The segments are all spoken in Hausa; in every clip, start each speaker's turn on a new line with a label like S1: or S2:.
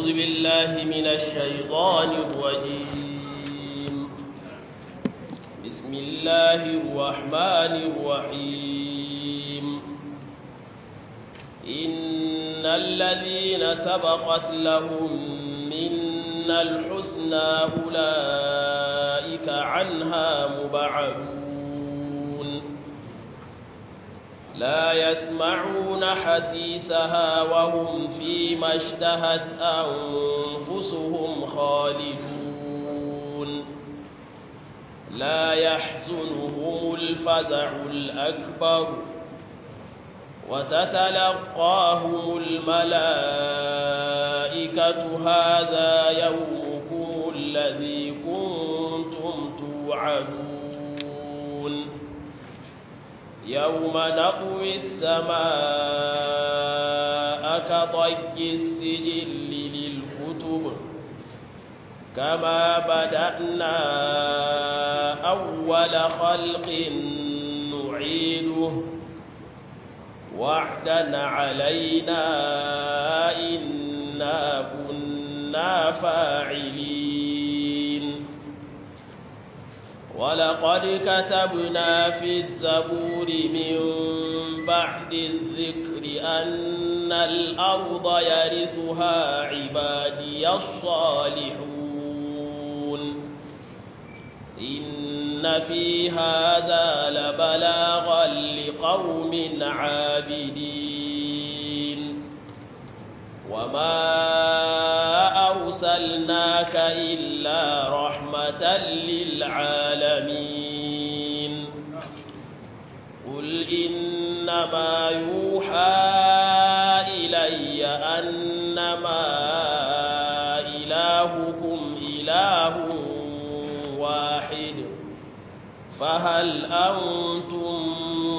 S1: بالله من الشيطان الرجيم بسم الله الرحمن الرحيم إن الذين سبقت لهم منا الحسنى أولئك عنها مبعدون لا يسمعون حسيسها وهم فيما اشتهت أنفسهم خالدون لا يحزنهم الفزع الأكبر وتتلقاهم الملائكة هذا يومكم الذي كنتم توعدون يوم نطوي السماء كطي السجل للكتب كما بدأنا أول خلق نعيده وعدا علينا إنا كنا فاعلين ولقد كتبنا في الزبور من بعد الذكر أن الأرض يرثها عبادي الصالحون إن في هذا لبلاغا لقوم عابدين وما أرسلناك إلا رحمة للعالمين قل إنما يوحى إلي أنما إلهكم إله واحد فهل أنتم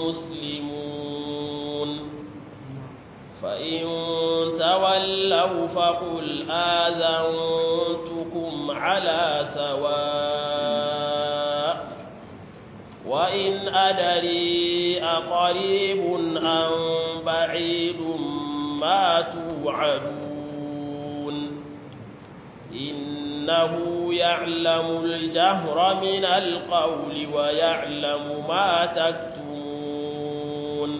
S1: مسلمون فإن تولوا فقل آذنتكم على سواء وإن أدري أقريب أم بعيد ما توعدون إنه يعلم الجهر من القول ويعلم ما تكتمون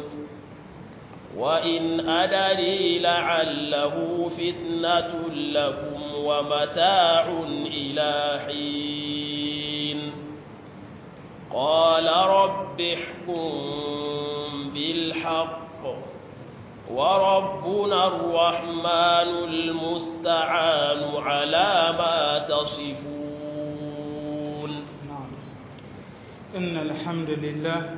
S1: وإن أدري لعله فتنة لكم ومتاع إلى حين قال رب احكم بالحق وربنا الرحمن المستعان على ما تصفون
S2: نعم إن الحمد لله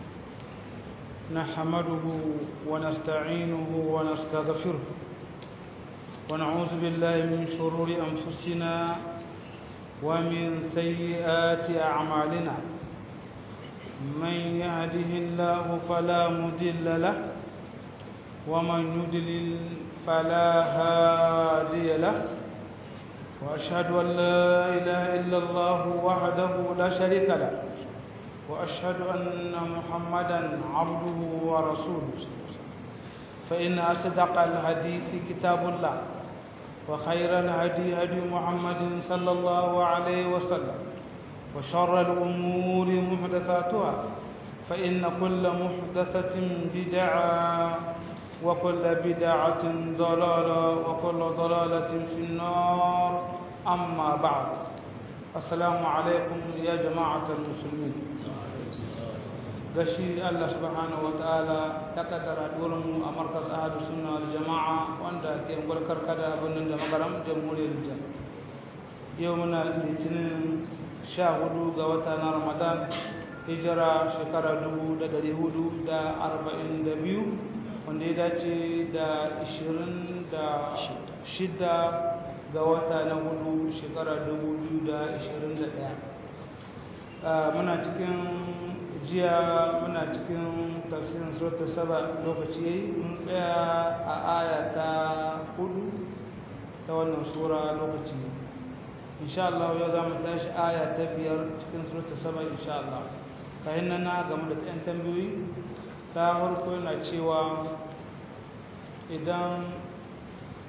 S2: نحمده ونستعينه ونستغفره ونعوذ بالله من شرور أنفسنا ومن سيئات أعمالنا من يهده الله فلا مضل له ومن يضلل فلا هادي له وأشهد أن لا إله إلا الله وحده لا شريك له وأشهد أن محمدا عبده ورسوله فإن أصدق الحديث كتاب الله وخير الهدي هدي محمد صلى الله عليه وسلم وشر الأمور محدثاتها فإن كل محدثة بدعة وكل بدعة ضلالة وكل ضلالة في النار أما بعد السلام عليكم يا جماعة المسلمين gashi Allah subhanahu wataala ya kaddara mu a markaz ahadu sunna wal jama'a wanda ke gulkar kada birnin da magaram jamhuriyar Nijar yau muna litinin sha hudu ga wata na Ramadan hijira shekara dubu da dari hudu da arba'in da biyu wanda ya dace da ishirin da shida ga wata na hudu shekara dubu biyu da ishirin da ɗaya muna cikin jiya muna cikin tafsirin suratul saba lokaci yayi mun tsaya a aya ta hudu ta wannan sura lokaci insha Allah yau za mu tashi aya ta biyar cikin suratul saba insha Allah kayan nan na game da ɗan tambayoyi ta farko yana cewa idan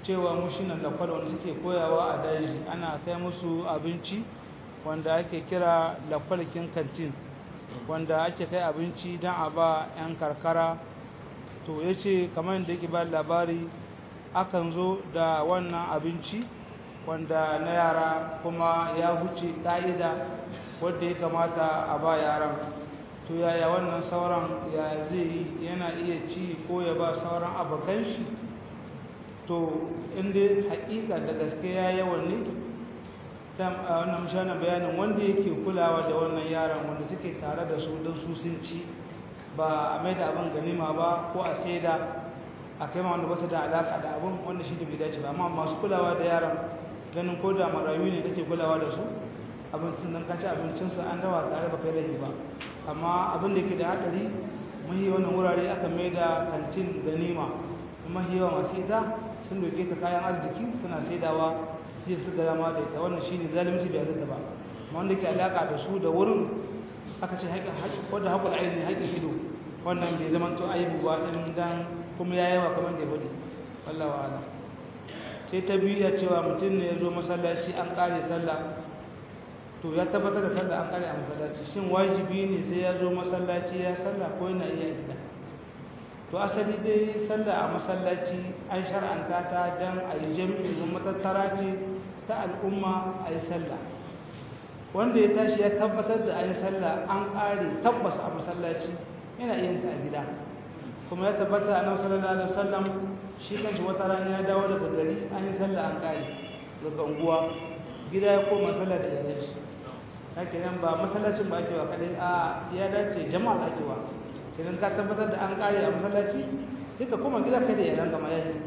S2: cewa mushinan da kwada wanda suke koyawa a daji ana kai musu abinci wanda ake kira lakwalkin kantin wanda ake kai abinci don a ba 'yan karkara to ya ce kamar da yake ba labari akan zo da wannan abinci wanda na yara kuma ya huce ƙa'ida wadda ya kamata a ba yaran to yaya wannan sauran ya zai yi yana iya ci ko ya ba sauran abokan shi to inda haƙiƙa da gaske ya yawan ne wannan mashana bayanin wanda yake kulawa da wannan yaran wanda suke tare da su don su sun ci ba a mai da abin ganima ba ko a saida a kai ma wanda basu da alaƙa da abin wanda shi da bai dace ba amma masu kulawa da yaran ganin ko da marayu ne kake kulawa da su abincin nan kaci abincinsu an dawa tare ba kai laifi ba amma abin da ke da haɗari mahi wannan wurare aka mai da kantin ganima mahi yawa masu ita sun doke ta kayan arziki suna saidawa sai su ga dama da ita wannan shine zalunci bai zata ba amma wanda ke alaka da su da wurin aka ce haƙƙin wanda haƙƙul aini haƙƙin ido wannan bai zama to aibu ba din dan kuma ya yawa kamar da budi wallahi wa'ala sai ta biyu ya cewa mutum ne ya zo masallaci an ƙare sallah to ya tabbatar da sallah an ƙare a masallaci shin wajibi ne sai ya zo masallaci ya sallah ko yana iya gida to asali dai sallah a masallaci an shar'anta ta don a yi jami'i zama matattara ce ta al'umma a yi sallah wanda ya tashi ya tabbatar da a yi sallah an ƙare tabbas a masallaci yana iya ta a gida kuma ya tabbata a nan sallallahu alaihi wasallam shi kanshi wata rana ya dawo daga gari an yi sallah an ƙare daga unguwa gida ya koma sallah da iyalan shi haka nan ba masallacin ba ake wa kadai a ya dace jama'a ake wa idan ka tabbatar da an kare a masallaci duka kuma gida kai da yaran gama yayi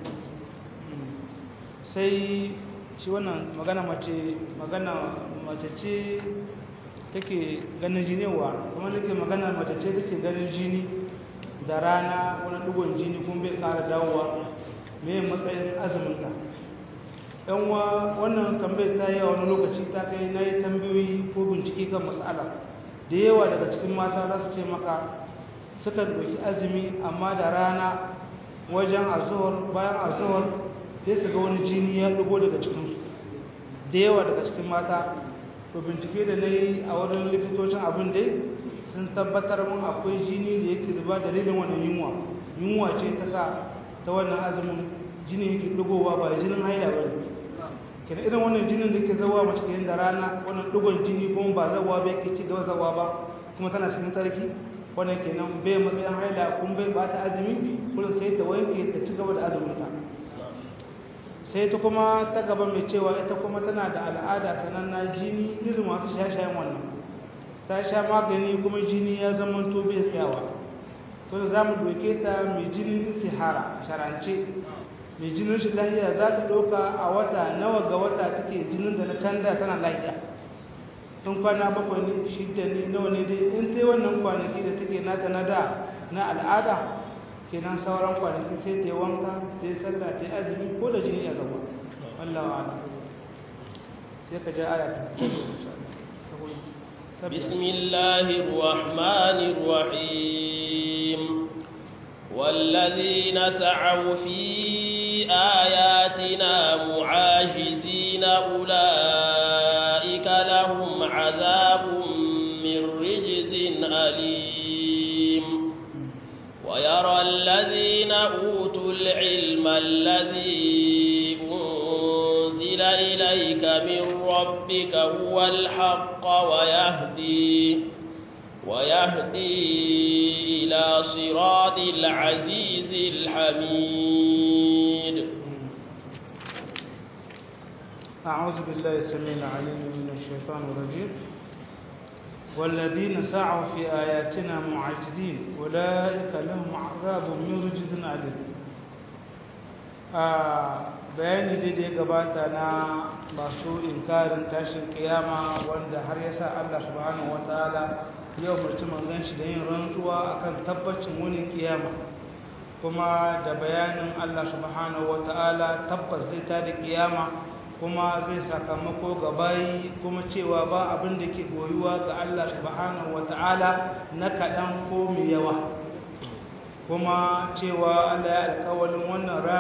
S2: sai shi wannan magana mace magana mace ce take ganin jinewa kuma nake magana mace ce take ganin jini da rana wani dugon jini kuma bai kara dawowa me matsayin azumin ta yan wa wannan tambayar ta yi wani lokaci ta kai na yi tambayoyi ko bincike kan matsala da yawa daga cikin mata za su ce maka suka ɗauki azumi amma da rana wajen azuhar bayan azuhar sai su ga wani jini ya ɗugo daga cikinsu da yawa daga cikin mata to bincike da na yi a wurin likitocin abin dai sun tabbatar mun akwai jini da yake zuba dalilin wannan yunwa yunwa ce ta sa ta wannan azumin jini yake ɗugowa ba jinin haila ba ne kenan irin wannan jinin da ke zawa mace ke da rana wannan ɗugon jini kuma ba zawa ba yake ci gaba zawa ba kuma tana cikin tsarki wannan kenan bai matsayin haila kun bai ba ta azumi kullum sai ta wanke ta ci gaba da azuminta sai ta kuma ta gaba mai cewa ita kuma tana da al'ada sananna jini irin masu shaye-shayen wannan ta sha magani kuma jini ya zama to bai tsayawa kuma za mu doke ta mai jinin istihara sharance mai jinin shi lahiya za ta ɗauka a wata nawa ga wata take jinin da na canda tana lahiya in kwana bakwai ne shidda ne nawa ne dai in sai wannan kwanaki da take nata na da na al'ada kenan sauran kwanaki sai ta yi wanka ta yi sallah ta yi azumi ko da jini ya zama wallah wa ala sai ka ja aya ta
S1: بسم الله الرحمن الرحيم والذين سعوا في آياتنا معاجزين أولئك لهم عذاب من رجز أليم ويرى الذين أوتوا العلم الذي أنزل إليك من ربك هو الحق ويهدي ويهدي إلى صراط العزيز الحميد
S2: أعوذ بالله السميع العليم من الشيطان الرجيم والذين سعوا في آياتنا معجزين أولئك لهم عذاب من رجز أليم bayani dai da ya gabata na masu inkarin tashin kiyama wanda har yasa Allah subhanahu wataala yau mutum manzon shi da yin rantsuwa akan tabbacin wani kiyama kuma da bayanin Allah subhanahu wataala tabbas zai ta da kiyama kuma zai sakamako ga bayi kuma cewa ba abin da ke goyuwa ga Allah subhanahu wataala na kaɗan ko mai yawa kuma cewa Allah ya alkawalin wannan rana da ya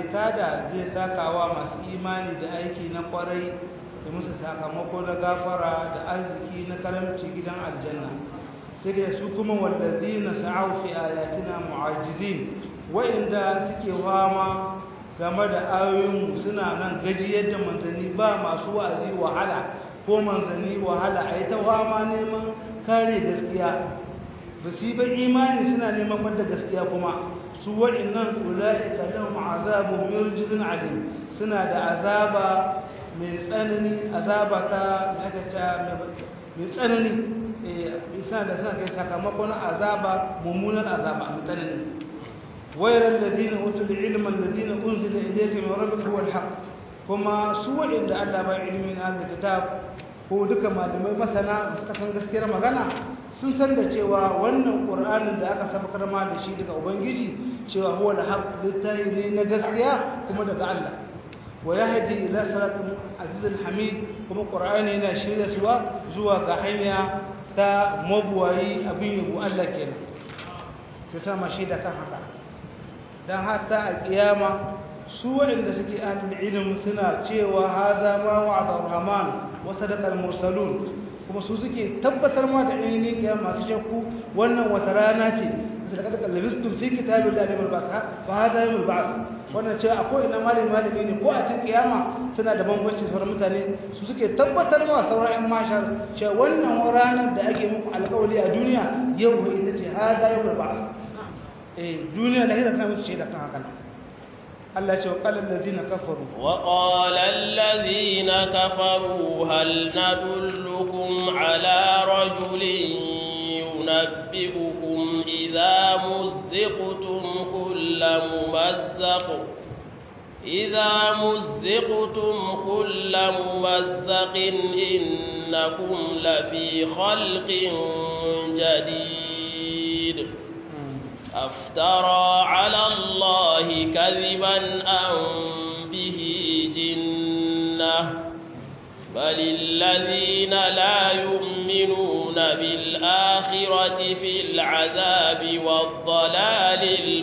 S2: tada zai sakawa masu imani da aiki na kwarai da musu sakamako na gafara da arziki na karamci gidan aljanna sai da su kuma wallazina sa'au fi ayatina mu'ajizin wa'inda suke fama game da ayoyin suna nan gajiyar da manzanni ba masu wa'azi wahala ko manzanni wahala a yi ta fama neman kare gaskiya ba su yi ba imani suna neman banda gaskiya kuma su waɗannan ula'ika lahum azabun mirjizun alim suna da azaba mai tsanani azaba ta mai tsanani suna da suna kai sakamakon azaba mummunan azaba mai tsanani wayar ladina utul ilman ladina unzila ilayka min rabbika huwa alhaq kuma su waɗanda Allah ba ilmin al-kitab ko duka malamai masana suka san gaskiyar magana sun san da cewa wannan ƙur'anin da aka sabakar ma da shi daga ubangiji cewa huwa da haq littafi ne na gaskiya kuma daga Allah wa yahdi ila siratin azizul hamid kuma ƙur'ani yana shirya suwa zuwa ga hanya ta mabuwayi abin yabo Allah kenan ta sama shi da kan haka dan hatta a kiyama su waɗanda suke ahlul ilm suna cewa haza ma wa'ada rahman wa sadaqa al-mursalun kuma su suke tabbatar ma da ainihin kiyama masu shakku wannan wata rana ce da kada kallabistum fi kitabil lahi wal ba'th fa hada yawmul ba'th wannan cewa akwai ina malami malami ne ko a cikin kiyama suna da bambanci sauran mutane su suke tabbatar ma sauran ƴan mashar cewa wannan ranar da ake muku alƙawari a duniya yau ita ce hada yawmul ba'th eh duniya lahira tana musu shaida kan haka Allah ce wa qala alladhina kafaru
S1: wa qala alladhina kafaru hal nadullukum ala rajulin ينبئكم إذا مزقتم كل ممزق إذا مزقتم كل ممزق إنكم لفي خلق جديد أفترى على الله كذبا أم به جنة بل الذين لا يؤمنون بالآخرة في العذاب والضلال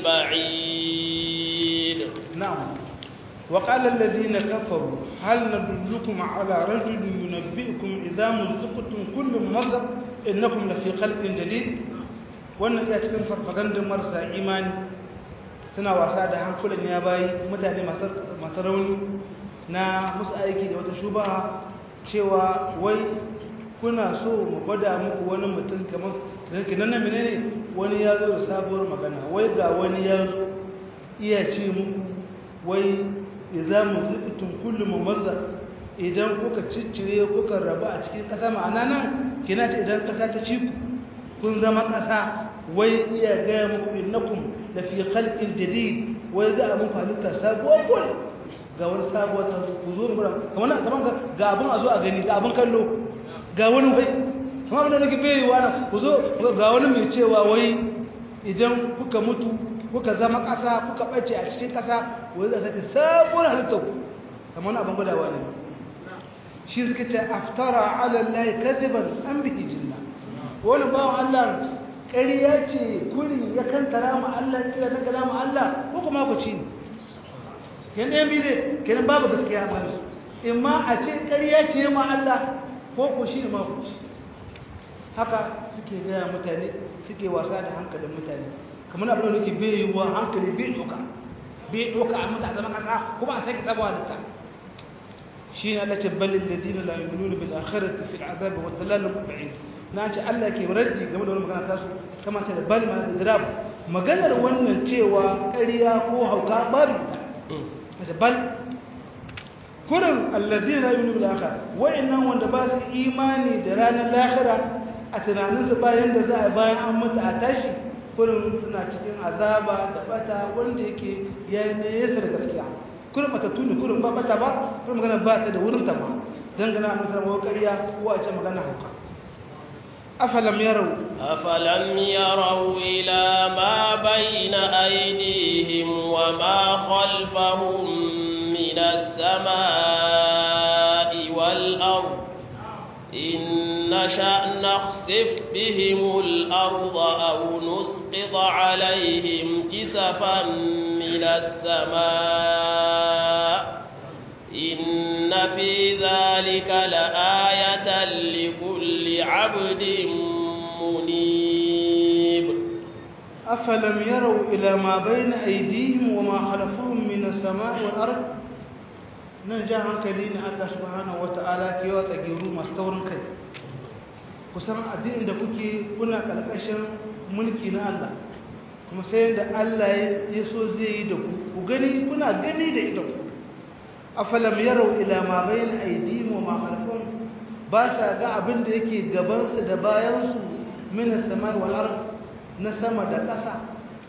S1: البعيد
S2: نعم وقال الذين كفروا هل ندلكم على رجل ينبئكم إذا مزقتم كل ممزق إنكم لفي خلق جديد wannan iya cikin farfagandun marasa imani suna wasa da hankulan ya bayi mutane masu rauni na musu aiki da wata shubaha cewa wai kuna so mu gwada muku wani mutum kamar sarki nan na menene wani ya zo da sabuwar magana wai ga wani ya zo iya ce muku wai za mu zubutun kullum mazza idan kuka ciccire kuka raba a cikin ƙasa ma'ana nan kina ce idan ƙasa ta ci ku kun zama ƙasa wai iya gaya muku innakum da fi khalqin jadid wai za a muku halitta sabuwar kul ga wani sabuwar ta ku zo mu kamar kamar ga abun a zo a gani ga abun kallo ga wani wai kamar abin da nake bai wa ku zo ga wani mai cewa wai idan kuka mutu kuka zama ƙasa kuka ɓace a cikin ƙasa wai za ta sabuwar halitta ku kamar wani abin gudawa ne shi suka ce aftara ala allahi kadiban an bihi jinna wani bawan Allah ƙarya ce kurin ya kantara mu Allah kira na kala mu Allah ko kuma ku ci ne ken ɗayan bi ne kenan babu gaskiya ma su in ma a ce ƙarya ce ma Allah ko ku shi ne ma ku ci haka suke gaya mutane suke wasa da hankalin mutane kamar abin da nake bai yiwuwa hankali bai ɗauka bai ɗauka a mutane zama ƙasa kuma a sake sabuwa da ta shi ne Allah ce balin da zina la yuminuna bil akhirati fil azabi wa dalalun ba'id na ce Allah ke raddi game da wani magana tasu kama ta da bal ma da maganar wannan cewa ƙarya ko hauka babu ta da bal kurin allazina la yu'minu bil akhir wa'annan wanda ba su imani da ranar lahira a tunaninsu bayan da za a bayan an mutu a tashi kurin suna cikin azaba da bata wanda yake ya nesa da gaskiya kurin matattu ne kurin ba bata ba kurin magana ba ta da wurin ta ba dangana a musamman wa ƙarya ko a ce magana hauka أفلم يروا
S1: أفلم يروا إلى ما بين أيديهم وما خلفهم من السماء والأرض إن نشأ نخسف بهم الأرض أو نسقط عليهم كسفا من السماء في ذلك لآية لكل عبد منيب
S2: أفلم يروا إلى ما بين أيديهم وما خلفهم من السماء والأرض نجا hankali ne Allah subhanahu wata'ala ke yawa tsagiru masu taurin kai kusan addinin da kuke kuna kalkashin mulki na Allah kuma sai da Allah ya so zai yi da ku ku gani kuna gani da idan ku afalam yarau ila ma bayna aydihim wa ma khalfahum ba sa ga abin da yake gaban su da bayan su min as-samai wal ard na sama da ƙasa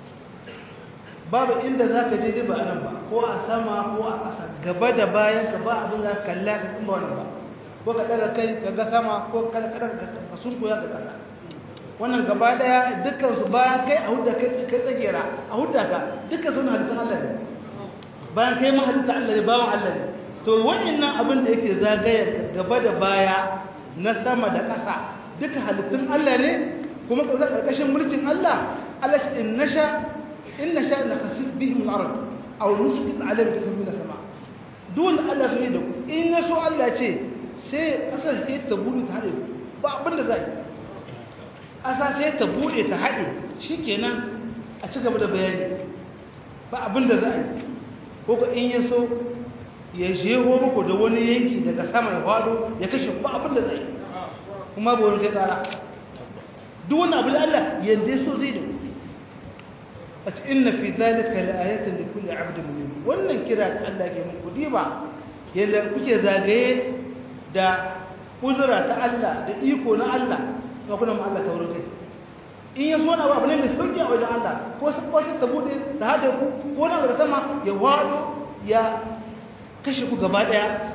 S2: babu inda zaka je ba anan ba ko a sama ko a ƙasa gaba da bayan ka ba abin da kalla ka kuma wannan ba ko ka daga kai ka ga sama ko ka daga ka sunkuya ga ƙasa wannan gaba daya dukkan su bayan kai a hudda kai kai tsagera a hudda ka dukkan su na halittun Allah ne bayan kai ma halitta Allah ne bawan Allah ne to wannan abin da yake zagayar gaba da baya na sama da ƙasa duka halittun Allah ne kuma ka zaka karkashin mulkin Allah Allah ce in nasha in nasha la khasif bihim al-ard aw nusqit alayhim kasfan min as-sama duk Allah sai da ku in yaso Allah ce sai ƙasar sai ta bude ta hade ba abin da zai ƙasa sai ta bude ta hade shikenan a ci gaba da bayani ba abin da za a yi ko ka in ya so ya jeho muku da wani yanki daga sama ya fado ya kashe ba abin da zai kuma ba wani kai kara duk wani abu da Allah yanda ya so zai da a ci inna fi zalika la ayatin da kulli abdin mu'min wannan kira da Allah ke muku diba yanda kuke zagaye da kudura ta Allah da iko na Allah ga kuna ma Allah taurin kai in ya so na abu ne mai sauki a wajen Allah ko su ko ta bude ta hada ku ko na daga sama ya wado ya kashe ku gaba daya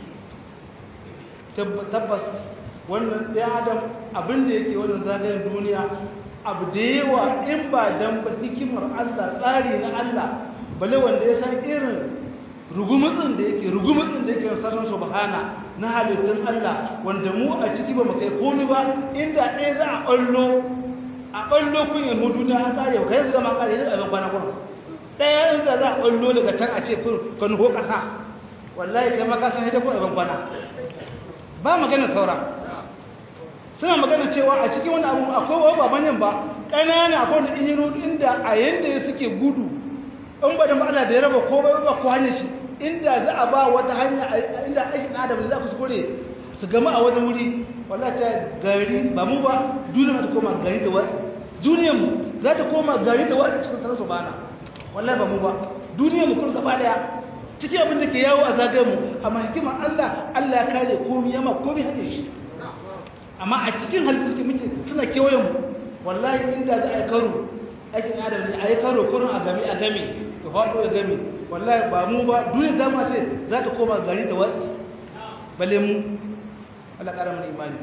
S2: tabbas wannan ɗaya adam abin da yake wannan zagayen duniya abu da yawa in ba dan ba hikimar Allah tsari na Allah bale wanda ya san irin rugumutsin da yake rugumutsin da yake sarran subhana na halittun Allah wanda mu a ciki ba mu kai komai ba inda ɗaya za a ɓallo a ɓallo kun yi hudu na an tsare ka yanzu zama kare yanzu abin kwana kuma ɗaya yanzu za a ɓallo daga can a ce ka nuho ƙasa wallahi kai maka san hidda kun abin kwana ba magana saura suna magana cewa a cikin wani abu akwai wa ba manyan ba ƙanana akwai wani injinu inda a yanda ya suke gudu in ba da ma'ana da ya raba ko ba ko hanyar shi inda za a ba wata hanya inda aikin adam da za ku kuskure su gama a wani wuri wallahi ta gari ba mu ba duniya ta koma gari da wani duniyar mu za ta koma gari da wani cikin sanar bana wallahi ba mu ba duniyar mu kun gaba daya cikin abin da ke yawo a zagayen mu amma hikimar Allah Allah ya kare komai yama komai hannun shi amma a cikin halittu muke suna kewayen mu wallahi inda za a yi karo aikin adam ne a yi karo kurin a gami a gami ya faɗo ya gami wallahi ba mu ba duniya ta ma ce za ta koma gari da wasu bale mu Allah ƙara mana imani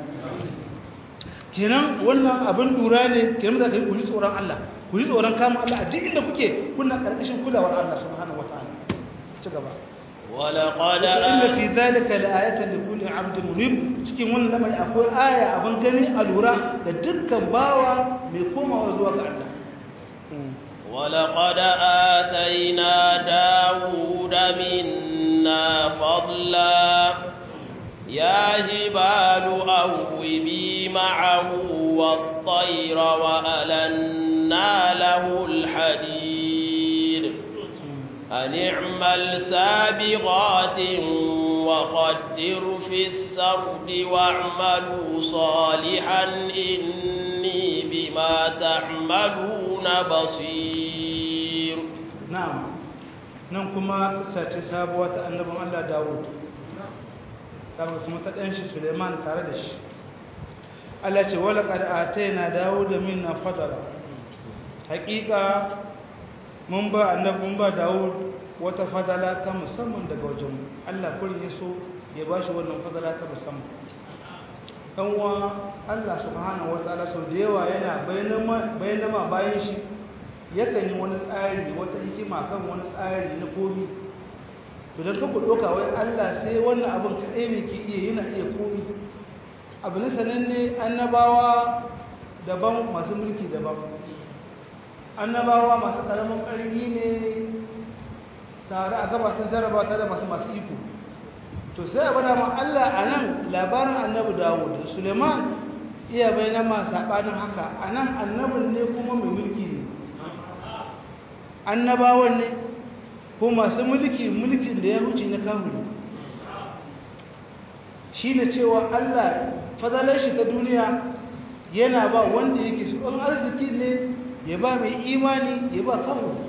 S2: kenan wannan abin lura ne kenan da kai ku ji tsoron Allah ku ji tsoron kama Allah a duk inda kuke kuna ƙarƙashin kulawar Allah subhanahu wataala ci gaba
S1: ولقد
S2: inna fi dhalika la'ayatan likulli 'abdin munib cikin wannan lamari akwai aya abin gani a lura da dukkan bawa mai komawa zuwa ga Allah
S1: ولقد آتينا داود منا فضلا يا جبال أوبي معه والطير وألنا له الحديد أن اعمل سابغات وقدر في السرد واعملوا صالحا إني بما تعملون بصير
S2: نعم nan kuma kissa ce sabuwa ta annabin Allah Dawud saboda kuma ta ɗan shi Suleiman tare da shi Allah ce wala qad atayna Dawud minna fadala haƙiƙa mun ba annabi mun ba Dawud wata fadala ta musamman daga wajen Allah kurin ya so ya ba shi wannan fadala ta musamman dan uwa Allah subhanahu wataala sau da yawa yana bayyana ma bayan shi yakan yi wani tsari wata hikima kan wani tsari na komi to dan kuka doka wai Allah sai wannan abin kadai ne ke iya yana iya komi abu ne sananne annabawa daban masu mulki daban annabawa masu karamin ƙarfi ne tare a gabatar jarraba tare da masu masu iko to to sai a bada ma Allah a nan labarin annabi Dawud Suleiman iya bayyana ma sabanin haka a nan annabin ne kuma mai mulki ne annabawan ne ko masu mulki mulkin da ya wuce na kawuri shi ne cewa Allah fadalar shi ta duniya yana ba wanda yake su ɗan arziki ne ya ba mai imani ya ba kawuri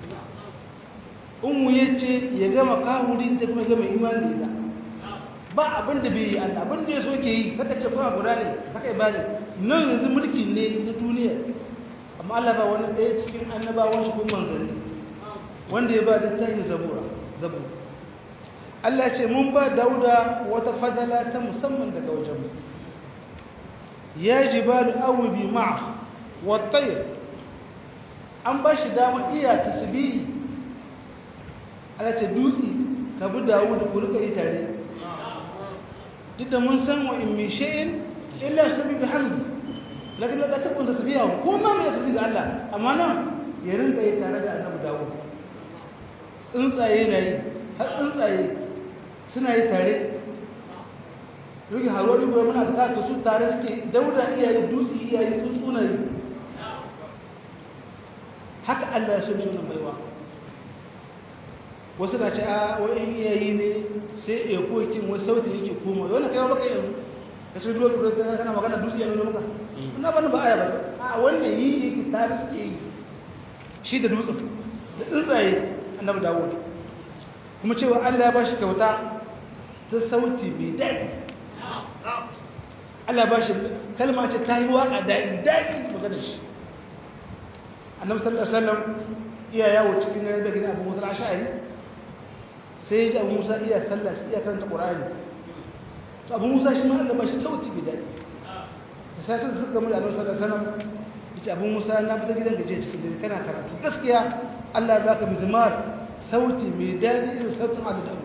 S2: umu ya ce ya gama kawuri da kuma gama imani da ba abin da bai yi Allah abin da ya so ke yi kaka ce kuma guda ne haka ya bani nan yanzu mulki ne na duniya amma Allah ba wani ɗaya cikin annabawan shi kuma manzanni wanda ya ba da tahi zabura zabura Allah ce mun ba Dauda wata fadala ta musamman daga wajen ya jibalu awbi ma'a wa tayr an ba shi dama iya tasbihi Allah ce dutse ka bi Dawud ku rika yi tare duk da mun san wa in min shay'in illa sabi bihamdi lakin la takun tasbihu ko ma mai tasbih ga Allah amma nan ya rinka yi tare da Annabi Dawud tsuntsaye na yi har tsuntsaye suna yi tare ruki harori gobe muna suka to su tare suke dauda iyaye dutse iyaye tsuntsuna yi haka Allah ya so shi wannan baiwa wasu na ce a wa'in iyayi ne sai ya kokin wasu sautin yake koma wani kai baka yanzu ka ce dole dole kana kana magana dutse ya nuna maka ina bani ba aya ba a wannan yi yake tare suke yi shi da dutsen da tsuntsaye annabi dawud kuma cewa Allah ya bashi kyauta ta sauti mai daɗi Allah ba shi kalma ce ta yi waƙa daɗi daɗi magana shi annabi sallallahu alaihi wasallam iya yawo cikin da gina abu musa ash'ari sai ya ji abu musa iya sallah iya karanta qur'ani to abu musa shi ma Allah ba shi sauti mai daɗi da sai suka gama da annabi sallallahu alaihi wasallam yace abu musa na fita gidan gaje cikin dare kana karatu gaskiya Allah ya baka mizmar sauti mai daɗi irin sautin Allah da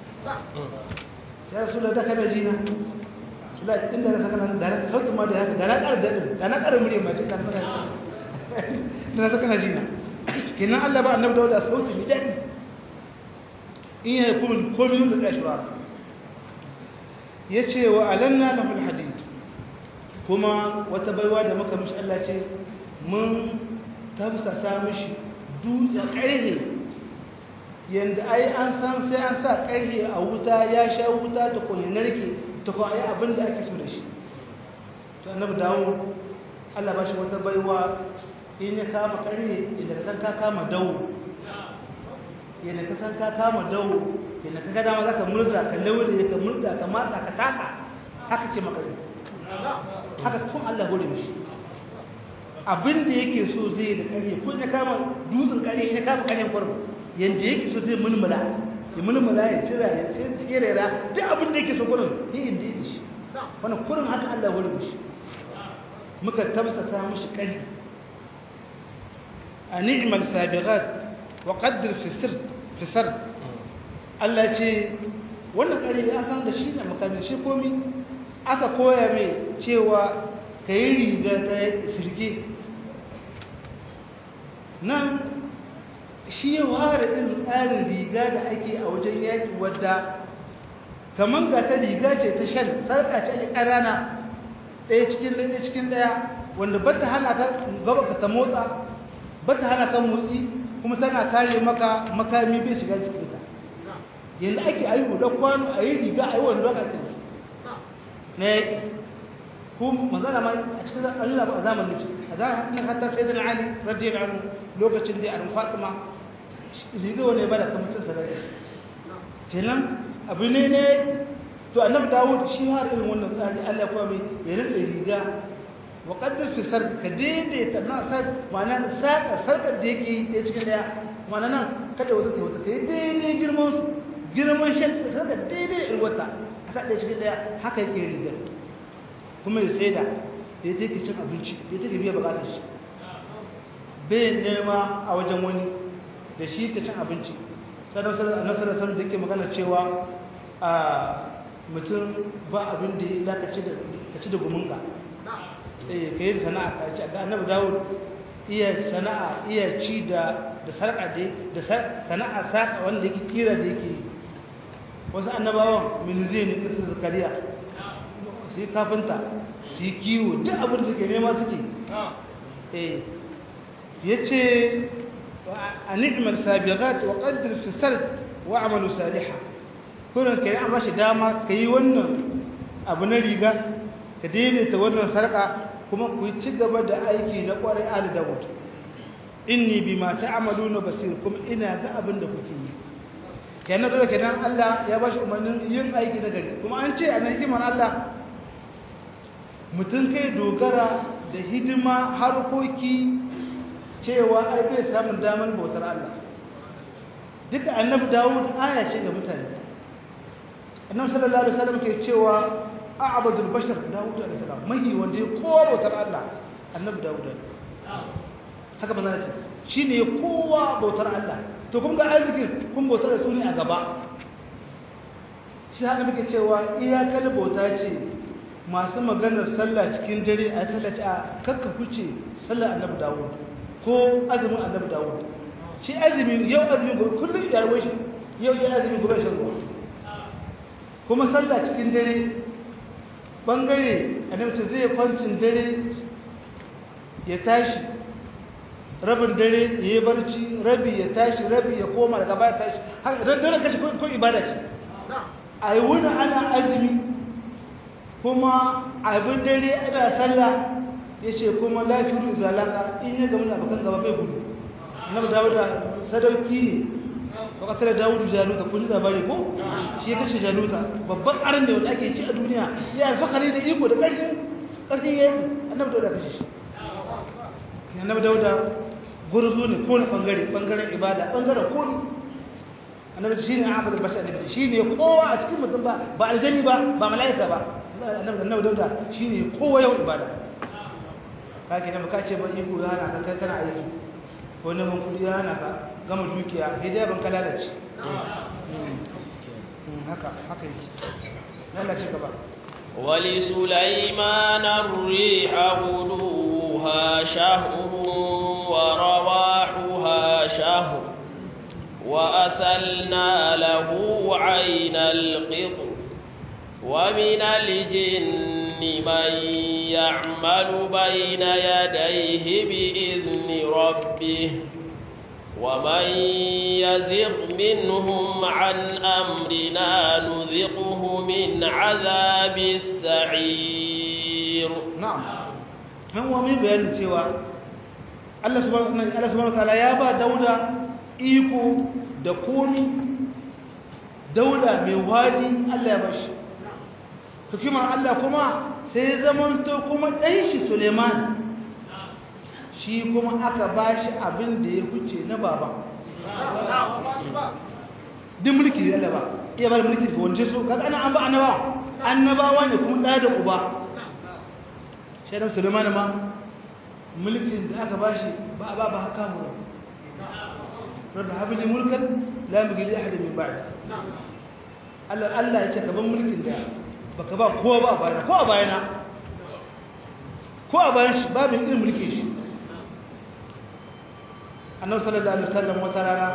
S2: ya rasu da kana jina sula inda na saka nan da na sautin ma da haka da na ƙara daɗin da na ƙara murya mace da na da na saka na jina kenan Allah ba annabi da sauti mai daɗi in ya kuma komai da tsashi ba ya ce wa alanna lahul hadid kuma wata baiwa da muka mishi Allah ce mun tafsasa mishi dutse ƙarhe yanda ai an san sai an sa ƙarhe a wuta ya sha wuta ta kone narke ta kuma ai abin da ake so da shi to annabi dawo Allah ba shi wata baiwa in ya kama ƙarhe inda ka san ka kama dawo yadda ka san ka kama dawo yadda ka gada ma za ka murza ka laure ka murza ka matsa ka taka haka ke makare haka kun Allah hore mishi abin da yake so zai da ƙarhe ko ya kama dutsen ƙarhe ya kama ƙarhen kwarba yanda yake so zai mulmula ya mulmula ya cira ya tserera duk abin da yake so kurin yi inda yake shi wannan kurin haka Allah wani mishi muka tabsasa mishi ƙari a ni'mal sabiqat wa qaddir fi sir fi sir Allah ce wannan ƙari ya san da shi ne makamin shi komi aka koya mai cewa ka yi riga ta sirge nan shi ya fara irin tsarin riga da ake a wajen yaƙi wadda kamar ga ta riga ce ta shan sarƙa ce ake ƙarana ɗaya cikin ɗaya cikin ɗaya wanda ba ta hana ka gaba ka ta motsa ba ta hana ka motsi kuma tana kare maka makami bai shiga cikin ta yadda ake a yi hudar kwano a yi riga a yi wani lokacin na yaƙi ko magana ma a cikin Allah ba a zamanin a zamanin hatta sai da Ali radiyallahu anhu lokacin da an Fatima riga wani ba da kamacin sarari kenan abu ne ne to annabi Dawud shi har irin wannan tsari Allah kuma mai ya rinda riga wa qaddar fi sar ka daidaita na sar ma'ana saka sarkar da yake da cikin daya ma'ana nan kada wata ta wata kai daidai girman su girman shan sarka daidai irin wata aka da cikin daya haka yake riga kuma ya tsaida da ya take cin abinci da ya take biya bukatar shi bai nema a wajen wani da shi ka cin abinci sannan nasarar sanar da ke magana cewa a mutum ba abin da ya ka ci da gumunga ka yi sana'a ka ci ga annabi dawud iya sana'a iya ci da sarƙa da sana'a saƙa wanda yake kira da yake wasu annabawan minzai ne irin zakariya su yi kafinta su yi kiwo duk abin da suke nema suke eh ya ce a ni'imar sabiqat wa qaddir fi sard wa amalu salihah kurin kai an bashi dama kai wannan abu na riga ka daidaita wannan sarka kuma ku ci gaba da aiki na kwarai ali dawud inni bima ta'maluna basir kuma ina ga abin da kuke yi kenan dole kenan Allah ya bashi umarnin yin aiki na gari kuma an ce a nan hikimar Allah mutum kai dogara da hidima harkoki cewa ai bai samun damar bautar Allah duka annabi Dawud aya ce ga mutane annabi sallallahu alaihi wasallam ke cewa a'badul bashar Dawud alaihi salam mai wanda ya kowa bautar Allah annabi Dawud haka ba za ce shine kowa bautar Allah to kun ga arzikin kun bautar da su ne a gaba shi haka muke cewa iyakar bauta ce masu maganar sallah cikin dare a tallace a kakka kuce sallar annabi dawud ko azumin annabi dawud shi azumi yau azumi gobe kullum ya rawo shi yau ya azumi gobe shi ruwa kuma sallah cikin dare bangare annabi ce zai kwancin dare ya tashi rabin dare ya yi barci rabi ya tashi rabi ya koma daga baya tashi har dare kashi ko ibada ce a yi wuni ana azumi kuma abin dare ana sallah ya ce kuma lafiyar zalaka in ya gama da abokan gaba bai gudu na ba dawo da sadauki ne ba kasar dawudu jaluta kun ji labari ko shi ya kashe jaluta babban aran da wanda ake ci a duniya ya alfahari da iko da ƙarfin ƙarfin yayi annabi dauda kashe shi annabi dauda gurzu ne ko na bangare bangaren ibada bangaren ko ne annabi shi ne abadul bashar annabi shi ne kowa a cikin mutum ba ba aljani ba ba mala'ika ba annabi annabi dauda shi ne kowa yawan ibada kake nan ka ce ba iko ya hana ka kana aiki ko neman kudi ya hana ka gama dukiya sai dai ban ka lalace haka haka yake lalace gaba
S1: ولسليمان الريح غدوها شهر ورواحها شهر وأسلنا له عين القطر ومن الجن من يعمل بين يديه بإذن ربه ومن يزغ منهم عن أمرنا نذقه من عذاب السعير
S2: نعم هو من بيان cewa Allah subhanahu wataala ya ba Dauda iko da komi Dauda mai wadi Allah ya bashi hikimar Allah kuma sai zamanto kuma ɗan shi Suleiman shi kuma aka bashi abin da ya huce na baba duk mulki da Allah ba iya bar mulki ga wanda so kaga ana an ba annaba annabawa ne kuma ɗaya da uba shaidan Suleiman ma mulkin da aka bashi ba ba ba haka mu rabbi habli mulkan la yabghi li ahadin min ba'di Allah Allah ya ce ka ban mulkin da baka ba kowa ba a bayana ko a bayana ko a bayan shi babin irin mulki shi annabi sallallahu alaihi wasallam wata rana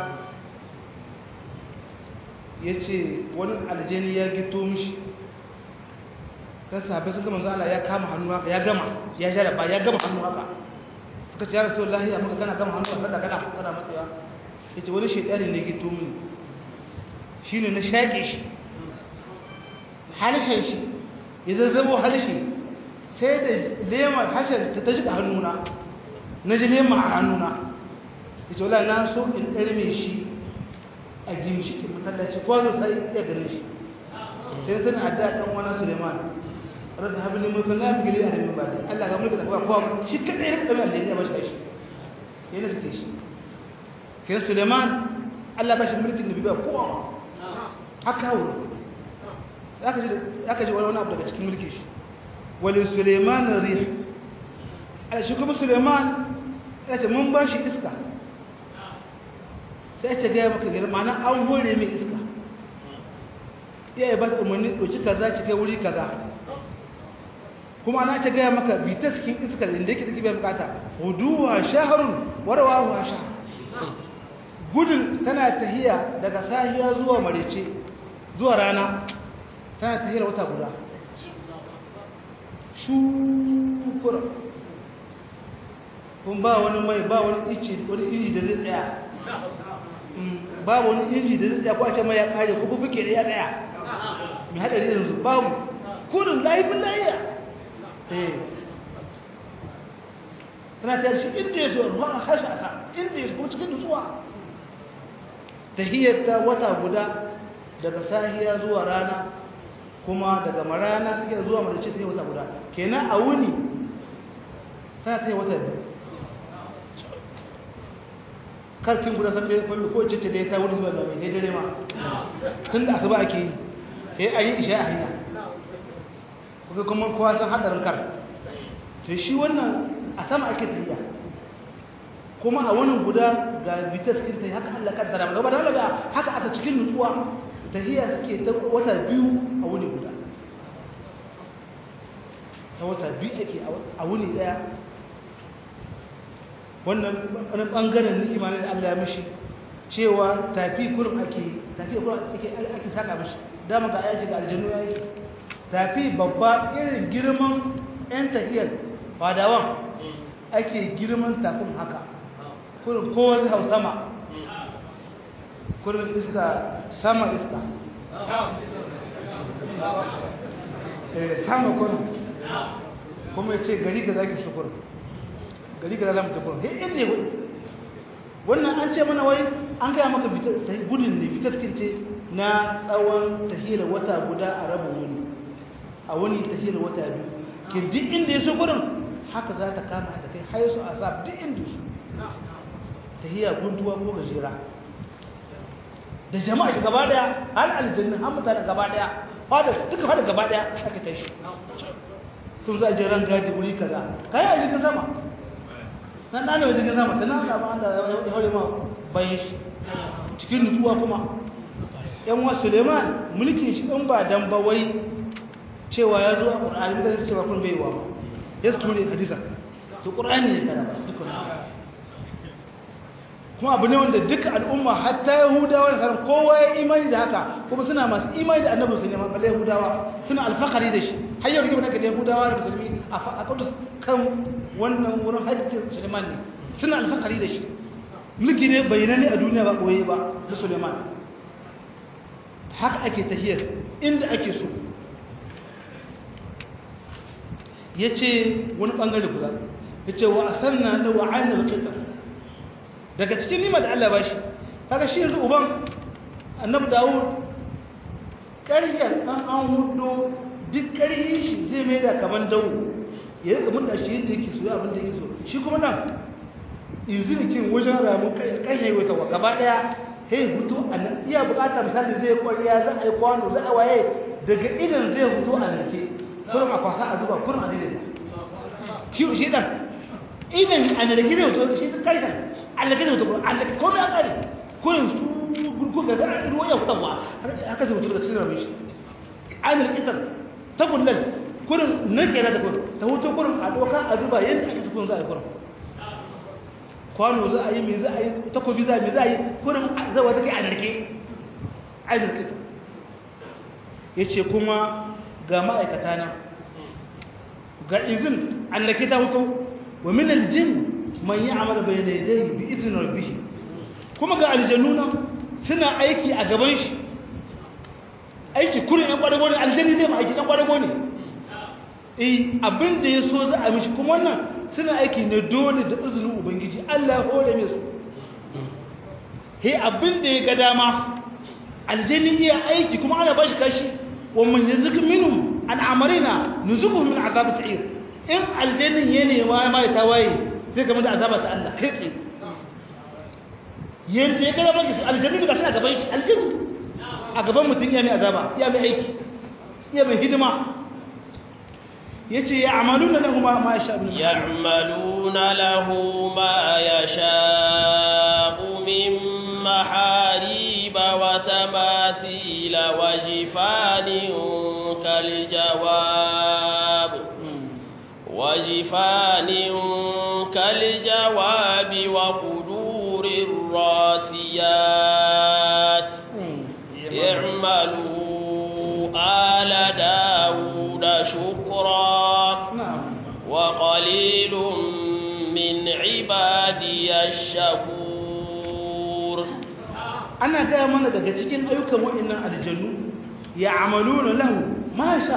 S2: yace wani aljani ya gito mishi kan sahabbai sun ga manzo Allah ya kama hannu haka ya gama ya jara ba ya gama hannu haka suka ce ya rasulullahi ya muka kana gama hannu haka kana kana matsayawa yace wani shaytani ne gito mini shine na shaƙe shi harshen shi ya zazzabo harshe sai da lemar harshen ta ta shiga hannuna na ji lema a hannuna ya ce wala na so in ɗarme shi a gimshikin masallaci ko zo sai ya gane shi sai sun adda ɗan wani suleiman rabbi habli mulkan la yabghi li ahadin min ba'di Allah ga mulka da kuma kowa shi kadai ya kada Allah ya bashi shi yana suke shi kin suleiman Allah bashi mulkin da bai kowa haka wuri aka ji wani abu daga cikin mulki shi wali suleiman rih a shi kuma suleiman ya ce mun ba shi iska sai ta gaya maka gina mana an hore mai iska ya yi ba ta umarni ɗauki kaza ki kai wuri kaza kuma ana ta gaya maka bita cikin iska da inda yake take biyan bukata huduwa shaharun warwa shahar gudun tana tahiya daga sahiya zuwa marece zuwa rana tana tahiyar wata guda shukura kun ba wani mai ba wani ice wani inji da zai tsaya ba wani inji da zai tsaya ko a ce mai ya kare ko bubuke da ya tsaya mai haɗari yanzu babu kurin laifin layiya eh tana ta shi inda ya zuwa ruwa a hashi a sa inda ya zuwa cikin nutsuwa ta wata guda daga sahiya zuwa rana kuma daga marana take zuwa marice ta yi wata guda kenan a wuni tana ta yi wata biyu karkin guda san bai kwallo ko cece da ya ta wuni zuwa da mai dare ma tun da asuba ake yi ya yi isha a hanya kuka kuma kowa san hadarin kar to shi wannan a sama ake tafiya kuma a wani guda ga bitas kin ta haka Allah kaddara gaba da Allah haka aka cikin nutsuwa tahiya suke ta wata biyu a wuni guda ta wata biyu ake a wuni daya wannan wani bangaren ni'ima ne da Allah ya mishi cewa tafi kurum ake tafi kurum ake ake saka mishi dama ga ayaji ga aljannu yayi tafi babba irin girman yan tahiyar fadawan ake girman tafin haka kurum kowa zai hau sama kurum iska sama iska sama kurum kuma ya ce gari ga zaki shukur gari ga zama tukur he inda ya gudu wannan an ce mana wai an gaya maka gudun ne fitaskince na tsawon tahiyar wata guda a rabin wuni a wani tahiyar wata biyu ke duk inda ya so gudun haka za ta kama da kai haisu a sa duk inda su tahiyar guntuwa ko gajera da jama'a shi gaba daya har aljannin har mutane gaba daya fada duka fada gaba daya aka tashi tun za a je ran gadi wuri kaza kai a jirgin sama nan ɗane wa jirgin sama ta nan da ba ya haure ma bayan shi cikin nutsuwa kuma yan wa suleiman mulkin shi ɗan ba dan ba wai cewa ya zo a ƙur'ani da zai cewa kun bai wa ya su ture hadisa to ƙur'ani ne kana ba dukkan kuma abu ne wanda duka al'umma hatta yahudawa da sauran kowa ya imani da haka kuma suna masu imani da annabi suleiman balle yahudawa suna alfahari da shi har yau rigima da yahudawa da musulmi a kudus kan wannan wurin hajji suleiman ne suna alfahari da shi mulki ne bayyana ne a duniya ba koye ba da suleiman haka ake tahiyar inda ake so ya ce wani ɓangare guda ya ce wa a sanna da wa ainihin kitar daga cikin nima da Allah ba shi haka shi yanzu uban annabi dawud ƙaryar ɗan an hudu duk ƙaryi shi zai mai da kaman dawo ya rika mun da shi yadda yake so abin da yake so shi kuma nan izini cin wajen ramun ƙashe wata wa gaba ɗaya hey hutu a nan iya bukata misali zai kwariya za a yi kwano za a waye daga idan zai hutu a narke kurin a kwasa a zuba kurin a daidaita shi shi dan idan a narke zai hutu shi karshen allaka zai hutu kurin allaka komai a kare kurin su gurgu ga zara ruwa ya hutarwa haka zai hutu daga cikin ramin shi a narkitar ta kullum kurin narke na ta kurin ta hutu kurin a doka a zuba yadda ake tukun za a yi kurin kwano za a yi mai za a yi takobi za a yi za a yi kurin zawa take a narke a narke ya ce kuma ga ma'aikata na ga izin allake ta hutu wa min aljin man yi amal bai daidai bi izin rabbihi kuma ga aljannu nan suna aiki a gaban shi aiki kurin yan kwadago ne aljanni ne ma aiki dan kwadago ne eh abin da ya so za a mishi kuma wannan suna aiki ne dole da izinin ubangiji Allah hore mai su he abin da ya ga dama aljanni iya aiki kuma ana bashi kashi wa man yazuk minhum an amarina nuzuquhu min azab sa'ir in aljannin ya nema ma ya tawaye sai kamar da azaba ta Allah kai tsaye yanda ya ga dama aljanni ga suna gaban shi aljanni a gaban mutum ya mai azaba ya mai aiki ya mai hidima yace ya'maluna lahu ma ma yasha min
S1: ya'maluna lahu ma yasha min maharib wa tamathil wa jifanin kal jawab wa jifanin kal jawab wa qudurir rasiyat i'malu آل داود شكرا
S2: na'am
S1: وقليل من عبادي الشكور
S2: ana gaya mana daga cikin ayyukan waɗannan aljannu ya amalu na lahu masha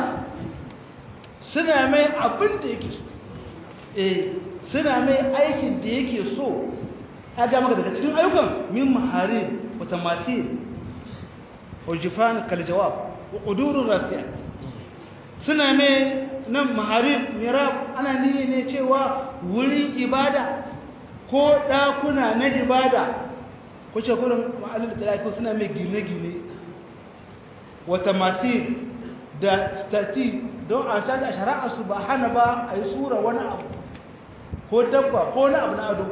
S2: suna mai abin da yake so eh suna mai aikin da yake so a ga maka daga cikin ayyukan min maharib wa tamathil wa jifan kal jawab wa qudurur rasiyat suna mai nan maharib mirab ana niyya ne cewa wurin ibada ko ɗakuna na ibada ko ce kurin ma'anar da talaki suna mai gine-gine wata masu da stati don a caji a shara'a su ba hana ba a yi tsura wani abu ko dabba ko wani abu na ado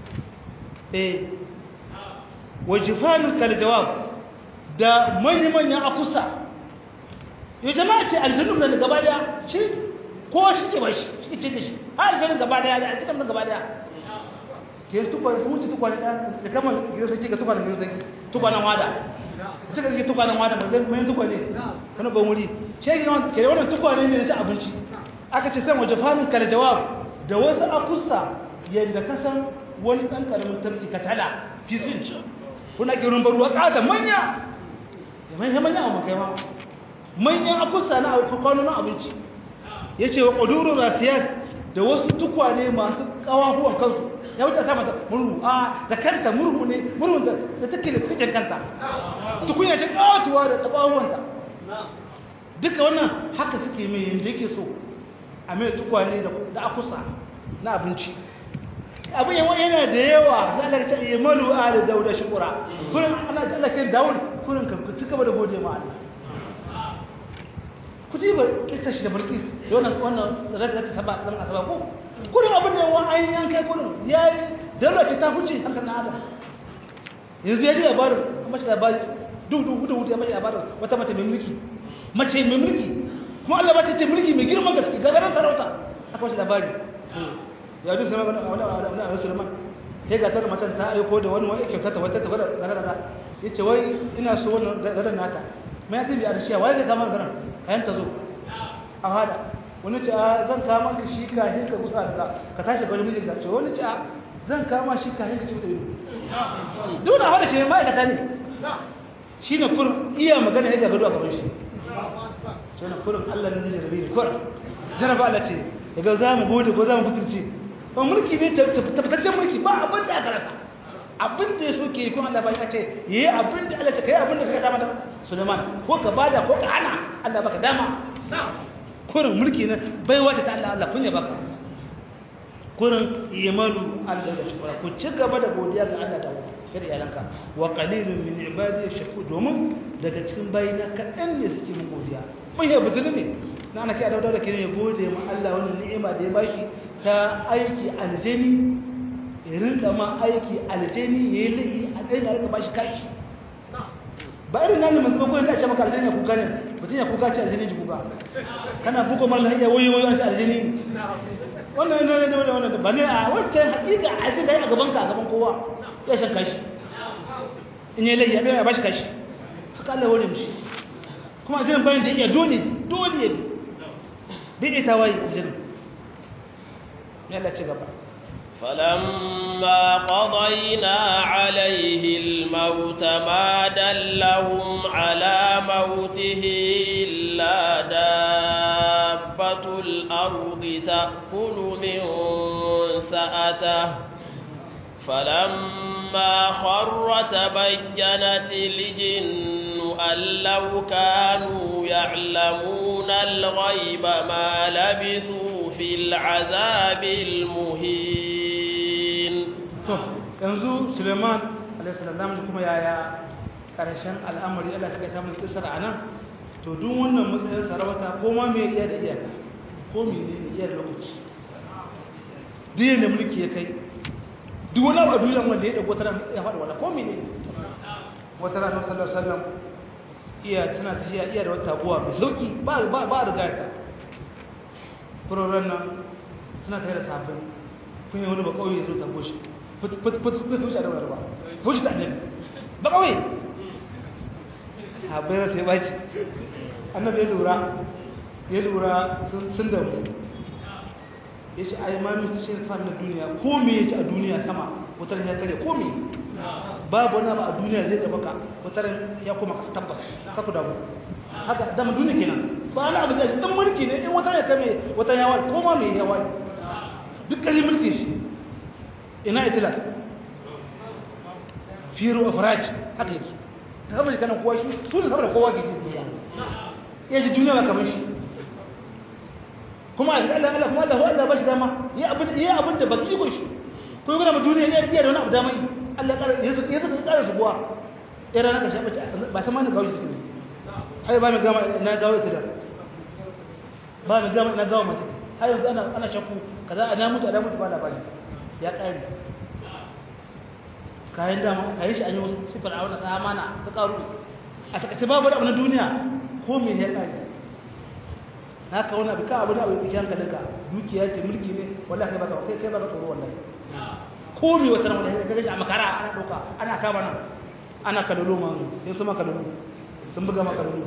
S2: eh wajifanin kaljawab da manya-manyan akusa yau jama'a ce aljannun da gaba daya shi kowa shi ke ba shi shi ke da shi har aljannun gaba daya da aljannun gaba daya ke tukwa su wuce tukwa da kama gidan sarki ga tukwa da gidan sarki tukwa nan wada da cika suke tukwa nan wada mai tukwa ne wani ban wuri shi ke ke wannan tukwa ne na ci abinci aka ce san waje famin kare jawab da wasu akusa yadda ka san wani ɗan ƙaramin tarci ka tala fisin ci kuna ke rumbar ruwa ƙada manya ya manya manya a makai ma manyan akusa na kwano na abinci ya ce wa ƙudurun rasiyat da wasu tukwane masu ƙawahuwan kansu ya wuce ta mata murhu a da kanta murhu ne murhun da take da cikin kanta tukunya ce kawatuwa da tabahuwanta duka wannan haka suke mai yadda yake so a mai tukwane da akusa na abinci abin yawa yana da yawa sai Allah ta yi malu a da dauda shukura kurin ana da Allah kai dawud kurin ka ci gaba da gode ma Allah ku ji ba kisa shi da barkis da wannan wannan zaga ta saba dan asaba ko kurin abin da yawan ainihin yan kai kurin ya yi daura ce ta huce hankali na adam yanzu ya ji labarin a mace labarin duk duk duk duk ya mace labarin wata mace mai mulki mace mai mulki kuma Allah ba ta ce mulki mai girman gaske gagarin sarauta aka mace labari ya duk sama wani wani wani wani sulman sai ga tar macen ta aiko da wani wani kyauta ta wata ta gwada gada gada ya ce wai ina so wannan gadan nata mai ya tabi a rashiya wai zai kama garan kayan ta zo a hada wani ce a zan kama ka shi kahin ka kusa da ka tashi bari mijin ka ce wani ce a zan kama shi kahin ka kusa ido duna hada shi ma'aikata ne shi ne kurin iya magana ya gagado a gaban shi shi ne kurin allah ne jarabe ne kurin jaraba allah ce daga za mu gode ko za mu fitirce ba mulki ne tabbataccen mulki ba abin da aka rasa abin da ya so ke yi kuma allah ba ya ce yi abin da allah ce ka yi abin da ka dama da suleiman ko ka bada ko ka hana allah baka dama kurin mulki na bai wata ta Allah Allah kun ya baka kurin imanu Allah da shukura ku ci gaba da godiya ga Allah da kada iyalanka wa qalilun min ibadi shakur domin daga cikin bayina kaɗan ne suke mun godiya mun yi butulu ne na ana kai da da kire ya gode ma Allah wannan ni'ima da ya bashi ta aiki aljani ya rinka ma aiki aljani yayi lahi a kai da rinka bashi kashi ba irin nan mun ko da ce maka aljani ya kuka ne mutum ya kuka ce aljani ji kuka kana bugo mal hayya wayo wayo an ce aljani wannan ne ne wannan ba ne a wancan hakika aljani da a gaban ka a gaban kowa ya shan kashi in yi lai ya ba shi kashi haka Allah wani mishi kuma aljani bayan da iya dole dole ya bi ita wai aljani ne Allah ci gaba
S1: فلما قضينا عليه الموت ما دلهم على موته إلا دابة الأرض تأكل من سأته فلما خر تبينت الجن أن لو كانوا يعلمون الغيب ما لبثوا في العذاب المهين
S2: to yanzu suleiman alaihissalam da kuma yaya karshen al'amari allah ta ta mulki kisar a nan to duk wannan matsayin sarauta ko ma mai iya da iyaka ko mai ne iya da lokaci duk yadda mulki ya kai duk wani abu a duniya wanda ya dago tara ya faɗa wala ko mai ne wata ranar sallar sallam iya suna tafiya iya da wata abuwa mai sauki ba a riga ta furorin nan suna tare da sabbin kun yi wani ba kawai ya zo tabo shi fushi da wani ba fushi da annabi ba kawai sahabbai sai baci annabi ya lura ya lura sun da mu ya ce ai ma mutu shi fa na duniya ko me yake a duniya sama wutar ya kare ko me babu wani ba a duniya zai da baka wutar ya koma ka tabbas ka ku damu haka dama duniya kenan ba ana abu da shi dan mulki ne in wutar ya kame wutar ya wani ko ma me ya wani duk kalli mulki shi ina itila firu afraj haka yake ta kama shi kanan kowa shi su ne saboda kowa ke ji duniya ya ji duniya ba kamar shi kuma a Allah Allah kuma Allah Allah ba shi dama yi abin yi abin da baki iko shi ko yana mu duniya ya iya da wani abu dama yi Allah ya ya ya ƙara shi buwa ya rana ka shafa ba san ma ni gawo shi ne ai ba mi gama na gawo ita da ba mi gama na gawo mata ai yanzu ana ana shakku kaza ana mutu ana mutu ba labari ya ƙare kayan dama kayan shi an yi wasu sifar a wani samana ta ƙaru a takaice babu abu na duniya ko me ya ƙare na ka wani abu ka abu da abu ya ka daga dukiya ce mulki ne wallahi kai baka kai kai baka tsoro wallahi ko me wata nan ka gaji a makara ana dauka ana kama nan ana kalolo ma sai su ma kalolo sun buga ma kalolo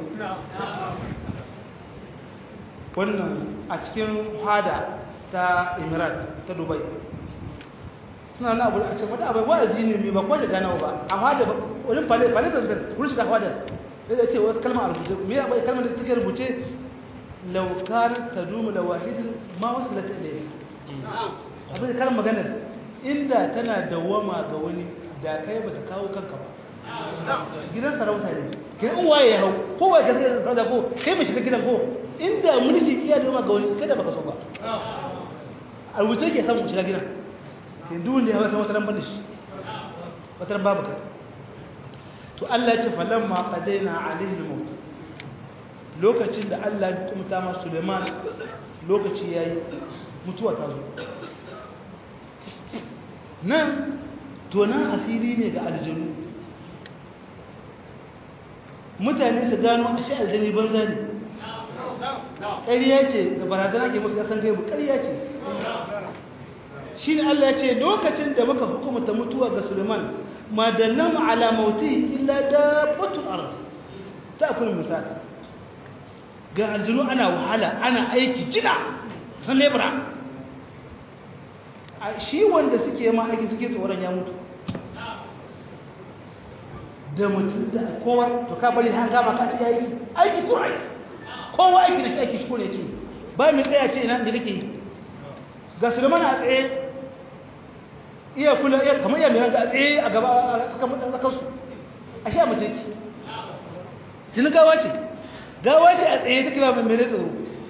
S2: wannan a cikin hada ta Emirat ta Dubai suna na abu a cikin wata abu wa'azi ne mai ba ko da ganawa ba a hada wurin fale fale president wurin shiga hada sai ce wata kalma a rubuce me ya bai kalmar da take rubuce لو كانت تدوم لواحد ما وصلت إليه abin da karin maganar inda tana dawama ga wani da kai ba ta kawo kanka ba gidan sarauta ne kai in waye ya hau ko waye ka zai sarauta ko kai mai shiga gidan ko inda mulki iya dawama ga wani kai da baka so ba a rubuce ke samun shiga gidan sai duk wanda ya hawa san wata ran da shi wata ran babu kai to Allah ya ce falamma qadaina alaihi al-maut lokacin da Allah ya hukumta ma Suleiman lokaci yayi mutuwa ta zo nan tonan asiri ne ga aljanu mutane su gano a shi aljani banza ne ƙarya ce da barazana ke musu ƙasan gaibu ƙarya ce shi ne Allah ya ce lokacin da muka hukumta mutuwa ga Suleiman ma dallan ala mauti illa dabbatul ard ta kun misali ga aljinu ana wahala ana aiki jina san lebura a shi wanda suke ma aiki suke tsoron ya mutu da mutum da kowa to ka bari han gama ka ta aiki aiki ko aiki kowa aiki da shi aiki shi ko ne yake ba mai tsaya ce ina da kake yi ga sulman a tsaye iya kula iya kamar iya mai a tsaye a gaba a tsakansu a sha mace ki jini gawa ce gawa ce a tsaye take ba mai mere tsoro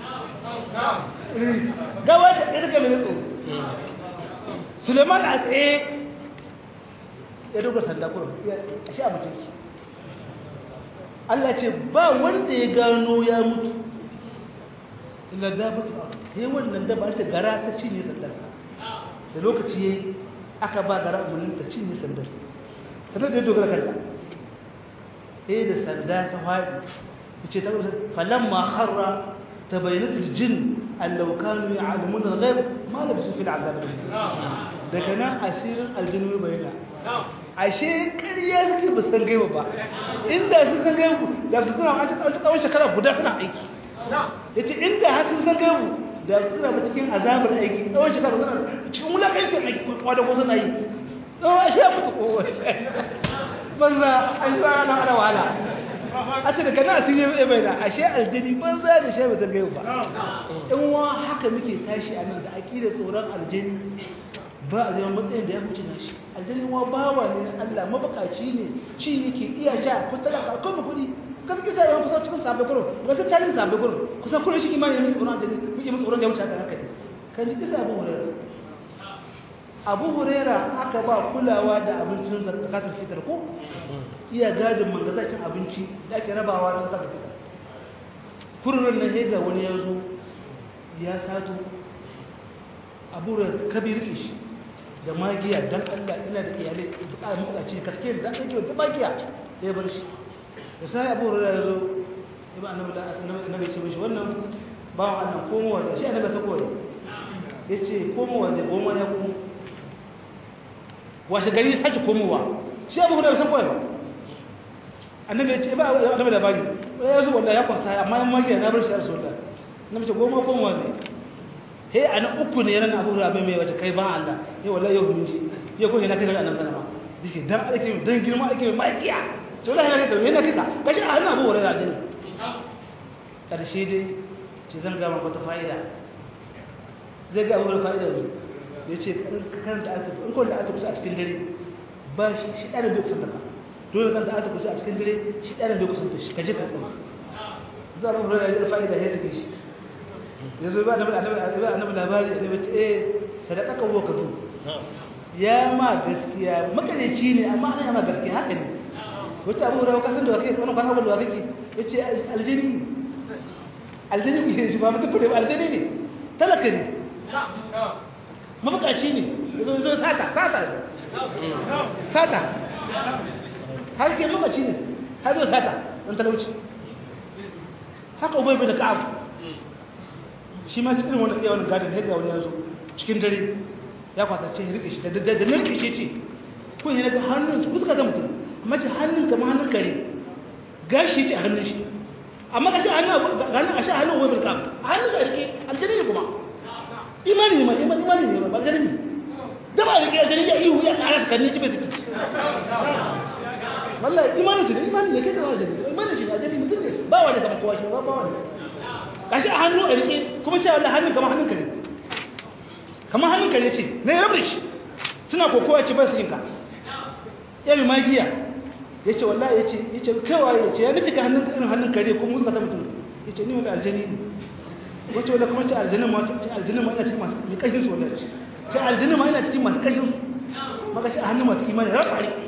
S2: gawa ce a tsaye take mere tsoro suleiman a tsaye ya duba sanda kurum a sha mace ki Allah ce ba wanda ya gano ya mutu illa dabatu sai wannan da ba ta gara ta cinye sandar da lokaci yayi aka ba gara umarnin ta cinye sandar sandar da ya dogara kanta eh da sanda ta faɗi yace ta falamma kharra tabayyana aljin allau kanu ya'lamuna alghayb ma labisu fil azab daga nan asirin aljinu bayyana ashe ƙarya suke ba san gaiba ba inda su san gaibu da su suna a tsawon shekara guda suna aiki ya ce inda har sun san gaibu da su suna cikin azabar aiki tsawon shekara suna cikin wulakancin aiki wadda ko suna yi tsawon ashe ya mutu kowa banza an yi ana ana wahala a ce daga nan sun yi bai da ashe aljini banza da shi ba san gaibu ba in wa haka muke tashi a nan da aƙidar tsoron aljini ba a zama matsayin da ya wuce na shi aljannin wa bawa ne na Allah mabakaci ne ci yake iya sha ko talaka ko mu kudi gaskiya sai yawan kusa cikin sabon gurin ga ta tarihin sabon gurin kusa kullum shi imani ne tsoron aljanni muke musu tsoron da ya wuce haka haka kan ji kisa abu hurera abu hurera aka ba kulawa da abincin zakatul fitar ko iya gadin mangazakin abinci da ake rabawa na zakatul fitar kururin na hega wani ya zo ya sato abu da kabir shi da magiya dan Allah ina da iyalai buƙatar mabukaci kaske da zan kai da magiya ya bar shi da sai Abu Hurairah ya zo ibn annabi da annabi ce mishi wannan bawan Allah komowa da shi annabi ta koyi yace komowa da goma ya komo washe gari sake komowa shi Abu Hurairah san koyi ba annabi ya ce ba annabi da bari ya zo wallahi ya kwasa amma in magiya na bar shi har soda annabi ce goma ko wani he ana uku ne ran abu rabe mai wata kai ba Allah he wallahi yau mun ji ya ko ina kai ga annabi sallama dike dan ake dan girma ake mai magiya to wallahi yana kai yana kai kashi a hannun abu hurairah aljanna karshe dai ce zan ga maka fa'ida zai ga abu fa'ida ne ya ce karanta ayatu in kawai da ayatu kusa a cikin dare ba shi shi ɗara bai kusanta ka dole kan da ayatu kusa a cikin dare shi ɗara bai kusanta shi ka je ka ɗan za a mafi rayuwar fa'ida ya tafi shi ya zo ba annabi labari ne bace eh sadaka ka ka zo ya ma gaskiya makareci ne amma ana yama gaskiya haka ne wata abu rawa kasan da wakil wani kwanan da wakil ya ce aljini aljini ku shi ba mutum kudi aljini ne talaka ne mabukaci ne zo zo sata sata sata har ke mabukaci ne har zo sata don talauci haka ubai bai da ka'ab shi ma cikin wani iya wani gadon yadda wani yanzu cikin dare ya kwatace ya rike shi da narke shi ce kun yi daga hannun su kuka zama mutum mace hannun kama hannun kare gashi ce a hannun shi amma gashi a hannun a sha hannun wai bilkam a hannun ka rike aljani ne kuma imani ne ma imani ne ma aljani ne da ba rike aljani ya ihu ya kara kan ne ci bai ziki wallahi imani su ne imani ne kai kama aljani imani shi ne aljani mutum ne ba wani kama kowa shi ba ba wani gashi a hannu a rike kuma cewa wallahi hannun kama hannun kare kama hannun kare ce ne rabar shi suna kokowa ce ba su yinka ya mai magiya ya ce wallahi ya ce ya ce kaiwa ya ce ya nufi ka hannun irin hannun kare kuma musu ta mutum ya ce ni wanda aljani ne wacce wanda kuma ce aljanin ma ce aljanin ma ina cikin masu mai ƙarfin su wallahi ce aljanin ma ina cikin masu ƙarfin su maka ce a hannun masu imani ya rafa ne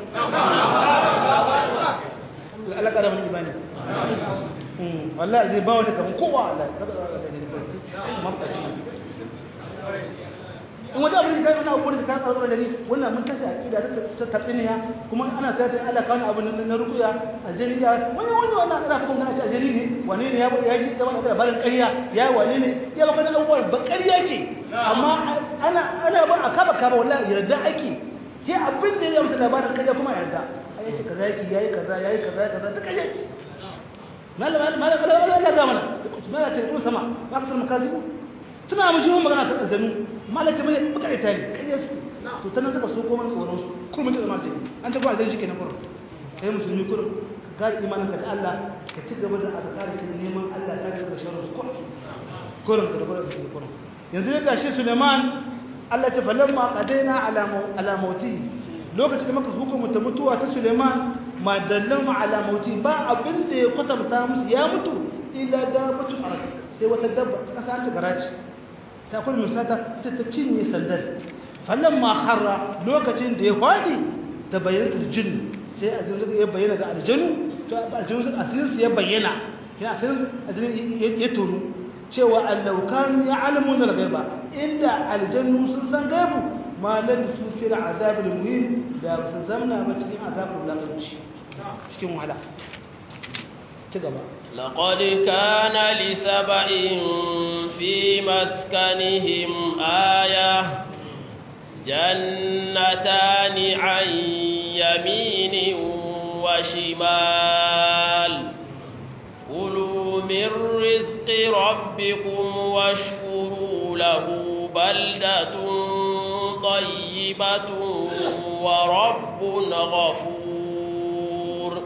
S2: Allah ƙara mun imani wallahi zai ba wani kamar kowa Allah kada ka ga ne mafkaci in wata abin da kai wani abu da kan tsaro da ni wannan mun tashi aqida ta tatsiniya kuma ana ta ta Allah kawo abu na rukuya aljani ya wani wani wannan ana kuma kana ce aljani ne wani ne ya ya ji da wani barin ƙarya ya wani ne ya baka da abubuwa ba ƙarya ce amma ana ana ba a kaba kaba wallahi yarda ake sai abin da ya mutu labarin ƙarya kuma yarda ai yace kaza yake yayi kaza yayi kaza kaza da ƙarya ce malama malama Allah ya ga mana kuma ce kuma sama ba ka tsama kazibu suna mu jiwon magana ta aljanu malaka mai buka ita ne kariya su to tana suka so ko man tsoron su kuma mun zama jini an ta gwa shi kenan kurum kai musulmi kurum ka ga imanin ka da Allah ka ci gaba da azkar ki neman Allah ka ga sharri su kurum kurum ka gaba da su kurum yanzu ya gashi Suleiman Allah ta falamma qadaina ala ala mauti lokacin da muka hukunta mutuwa ta Suleiman ma dallama ala mauti ba abin da ya kwatanta musu ya mutu illa dabatu arab sai wata dabba ta kasa ta garaci ta kuma misata ta ta cinye sandar fallan ma harra lokacin da ya fadi ta bayyana aljin sai aljin ya bayyana ga aljinu to aljinu asirin su ya bayyana kina asirin aljin ya tonu cewa allau kanu ya'lamun al-ghaiba inda aljannu sun san gaibu ma lam su fil azab al-muhin da su zamna ba cikin azabul lakanci cikin wahala ci gaba
S1: لقد كان لسبع في مسكنهم آية جنتان عن يمين وشمال كلوا من رزق ربكم واشكروا له بلدة طيبة ورب غفور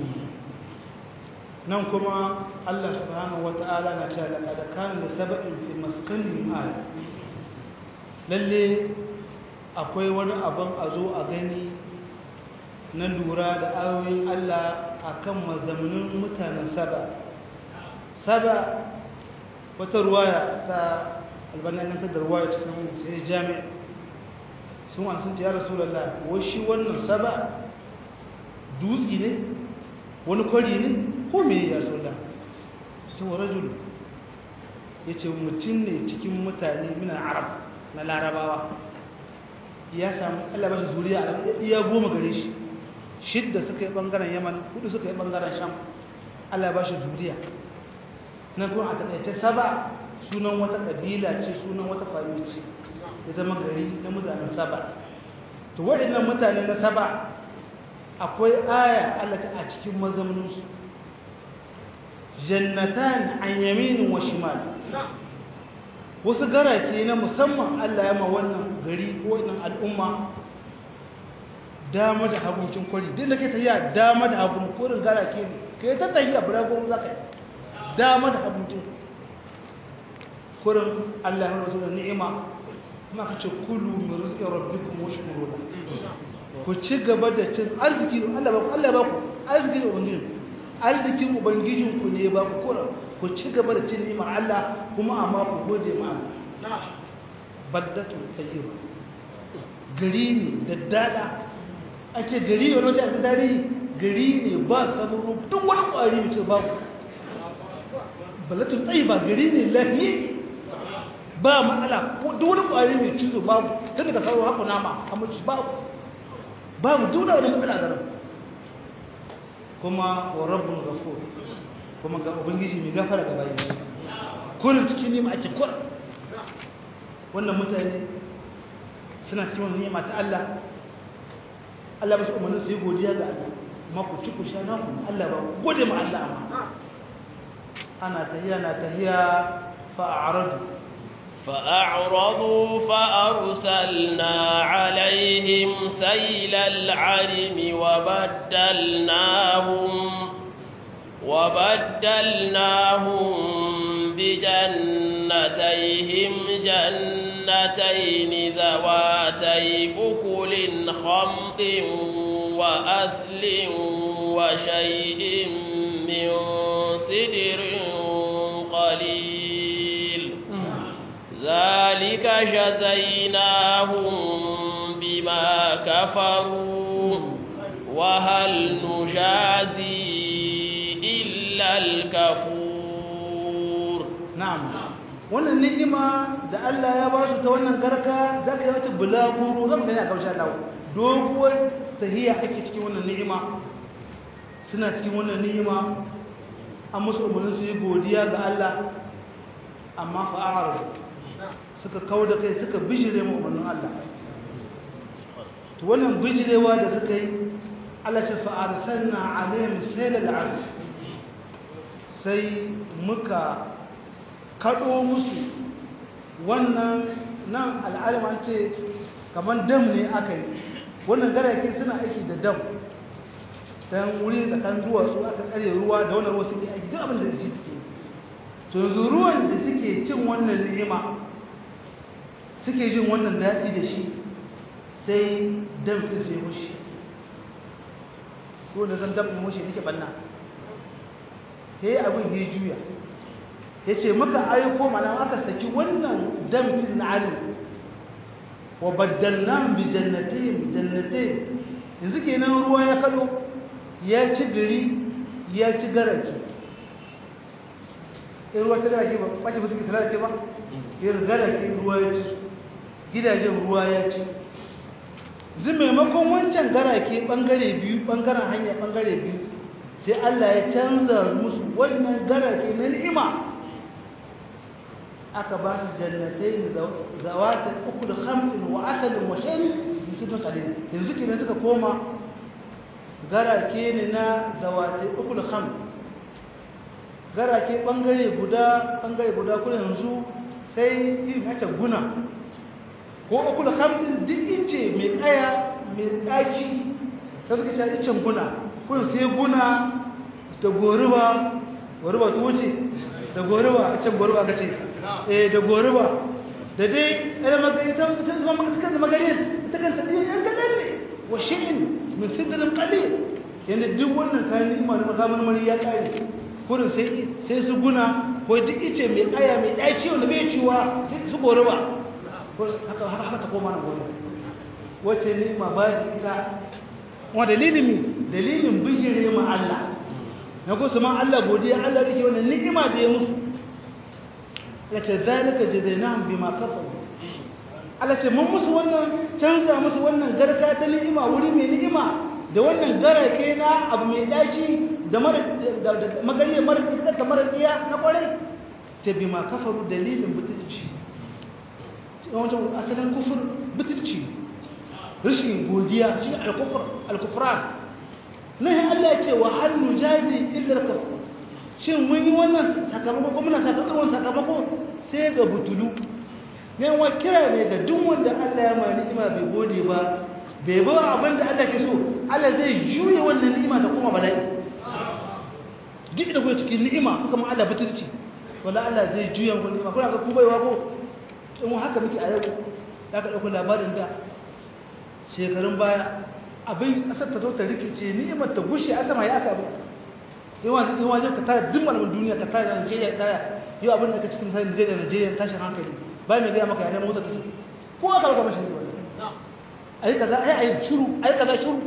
S2: nan kuma Allah subhanahu wata'ala na cewa laqad kana li sab'in fi maskanihim aya lalle akwai wani abin a zo a gani na lura da ayoyin Allah akan mazaunin mutanen saba saba wata ruwaya ta albanin ta da ruwaya cikin sai jami'a sun wani sun ce ya rasulallah wai shi wannan saba dutse ne wani kwari ne ko me ya sola ta rajul ya ce mutum ne cikin mutane mina arab na larabawa ya samu allah bashi zuriya a iya goma gare shi shidda suka yi bangaren yaman hudu suka yi bangaren sham allah bashi zuriya na kuma a taƙaice saba sunan wata ƙabila ce sunan wata fami ce ya zama gari na mutanen saba to waɗannan mutane na saba akwai aya Allah ta a cikin mazauninsu jannatan an yaminin wa shimal wasu garake na musamman Allah ya ma wannan gari ko wannan al'umma dama da haguncin kwari duk da ke tafiya dama da hagun korin garake ne kai ta tafiya buragun zaka dama da haguncin kurin Allah ya rasu da ni'ima kuma ka ce kulu min rizqi rabbikum washkuru ku ci gaba da cin arziki Allah ba ku Allah ba ku arziki ubangijin arzikin ubangijin ku ne ba ku kura ku ci gaba da cin ni'imar Allah kuma amma ku gode ma Allah baddatu tayyiba gari ne da dada a ce gari ne wani a dari gari ne ba sabon duk wani kwari mutum babu ballatun tsayi ba gari ne lafiye ba matsala duk wani ƙwari mai cizo babu tun daga sauro haku nama a mace babu babu duk wani matsala garin kuma wa rabbun gafo kuma ga ubangiji mai gafara ga bayan shi kullum cikin nima ake kura wannan mutane suna cikin wani nima ta Allah Allah ba su umarnin su yi godiya ga Allah amma ku ci ku sha naku Allah ba gode ma Allah amma ana tahiya na tahiya fa'aradu
S1: فأعرضوا فأرسلنا عليهم سيل العرم وبدلناهم وبدلناهم بجنتيهم جنتين ذواتي أكل خمط وأثل وشيء من سدر قليل ذلك جزيناهم بما كفروا وهل نجازي إلا الكفور
S2: na'am wannan ni'ima da Allah ya ba su ta wannan garka zaka yi wata bulaguro zan ga yana kausha Allah doguwar tahiya ake cikin wannan ni'ima suna cikin wannan ni'ima an musu umarnin su yi godiya ga Allah amma fa'arar suka kawo da kai suka bijire mu umarnin Allah to wannan bijirewa da suka yi Allah ce fa'arsalna alaihim saylal arsh sai muka kaɗo musu wannan nan al'alima ce kamar dam ne aka yi wannan garake suna aiki da dam don wuri tsakanin duwatsu aka tsare ruwa da wannan ruwa suke aiki duk abin da ci suke to yanzu ruwan da suke cin wannan ni'ima suke jin wannan daɗi da shi sai dam ɗin sai mushi ko da zan dam ɗin mushi nake banna sai abin ya juya ya ce muka aiko mana aka saki wannan damfin na alim wa baddalna bi jannatin jannatin yanzu kenan ruwa ya kado ya ci gari ya ci garaki in ruwa ta garaki ba ɓace ba suke talarace ba yin garaki ruwa ya ci gidajen ruwa ya ci zai maimakon wancan garake ɓangare biyu ɓangaren hanya ɓangare biyu sai Allah ya canza musu wannan garake na ni'ima aka ba su jannatai zawata uku da hamsin wa asalin wa shan musulun kalin yanzu kenan suka koma garake ne na zawata uku da hamsin garake bangare guda bangare guda kuma yanzu sai yin hace guna ko uku da hamsin duk ince mai kaya mai ɗaci sai suka ce icen guna kun sai guna da goruba goruba ta wuce da goruba a can goruba ka ce eh da goruba da dai ɗaya magana ta zama maka ta magana ita kanta ɗin yan kaɗan ne wa shi'in min sidrin qalil yanda duk wannan kayan ni'ima da makaman mari ya kare kurin sai sai su guna ko duk ice mai aya mai ɗaci wanda bai ciwa sai su goruba haka haka ta koma na goruba wace ni'ima ba ita wa dalilin mi dalilin bijire ma Allah na ko su ma Allah godiya Allah rike wannan ni'ima da ya musu la ta zalika jazainahum bima kafaru Allah ce mun musu wannan canza musu wannan garka ta ni'ima wuri mai ni'ima da wannan garake na abu mai daci da mara da magariya mara iska da mara iya na kwarai ta bima kafaru dalilin butulci wajen asalin kufur butulci rashin godiya shi al-kufr al-kufran nan Allah ya ce wa hal nujazi illa al-kafur shin mun yi wannan sakamako ko muna sakamakon sakamako sai ga butulu ne wa kira ne ga duk wanda Allah ya mai ni'ima bai gode ba bai ba abin da Allah ke so Allah zai juye wannan ni'ima ta kuma bala'i duk da kuwa cikin ni'ima kuma Allah butulci wala Allah zai juya ku ni'ima kuna ga ku baiwa ko in haka muke a yau za ka ɗauki labarin da shekarun baya abin ƙasar ta zo ta rikice ni'imar ta gushe a sama ya aka abin yawan wajen ka tara duk malamin duniya ka tara Najeriya tara yau abin da ka cikin sai Najeriya Najeriya tashin hankali ba mai gaya maka yana motsa ta ko aka baka mashi ne ayi kaza ayi ayi shiru ayi kaza shiru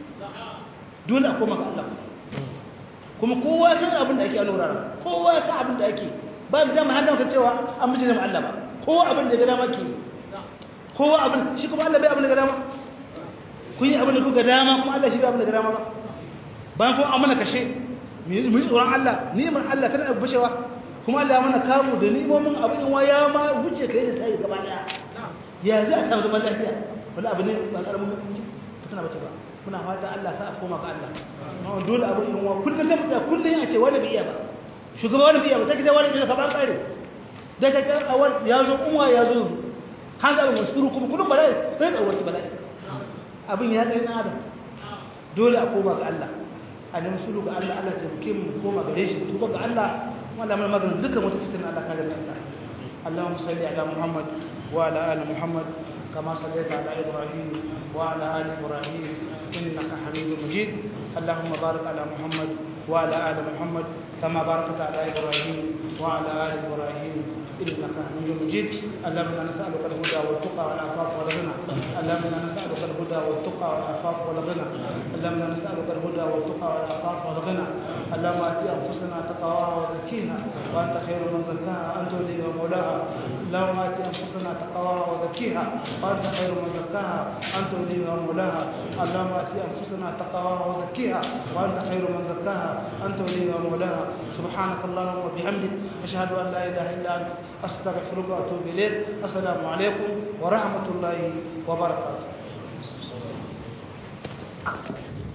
S2: dole a koma ga Allah kuma kowa ya san abin da ake a lura kowa ya san abin da ake ba mu dama hada maka cewa an miji da Allah ba kowa abin da ya ga dama ke kowa abin shi kuma Allah bai abin da ga dama kun yi abin da kuka dama kuma Allah shi bai abin da ga dama ba bayan kuma amana kashe mu yi tsoron Allah ni'imar Allah kada a bushewa kuma Allah ya mana kamu da ni'imomin abin wa ya ma wuce kai da sai gaba daya ya za a samu zaman lafiya wala abu ne ba karamin tana bace ba muna fata Allah sa a koma ga Allah amma dole abu in wa kullum sai mutum kullum ya ce wani bai iya ba shugaba wani bai iya ba take da wani da ka ba kare da ta ga awar ya zo umma ya zo han ga musuru kuma kullum ba dai sai tsawar ki ba dai abin ya kai na adam dole a koma ga Allah a nemi sulu ga Allah Allah ta buke mu koma gare shi tuba ga Allah wanda mai magana dukkan wata fitina Allah ka gani Allah اللهم صل على محمد وعلى ال محمد كما صليت على ابراهيم وعلى ال ابراهيم انك حميد مجيد اللهم بارك على محمد وعلى ال محمد كما باركت على ابراهيم وعلى ال ابراهيم انك حميد مجيد اللهم انا نسالك الهدى والتقى والعفاف والغنى اللهم انا نسالك الهدى والتقى والعفاف والغنى اللهم انا نسالك الهدى والتقى والعفاف والغنى اللهم ات انفسنا تقواها وزكيها وانت خير من زكاها انت وليها ومولاها اللهم ات انفسنا تقواها وزكيها وانت خير من زكاها انت وليها ومولاها اللهم ات انفسنا تقواها وزكيها وانت خير من زكاها انت وليها ومولاها سبحانك اللهم وبحمدك اشهد ان لا اله الا انت استغفرك واتوب اليك السلام عليكم ورحمه الله وبركاته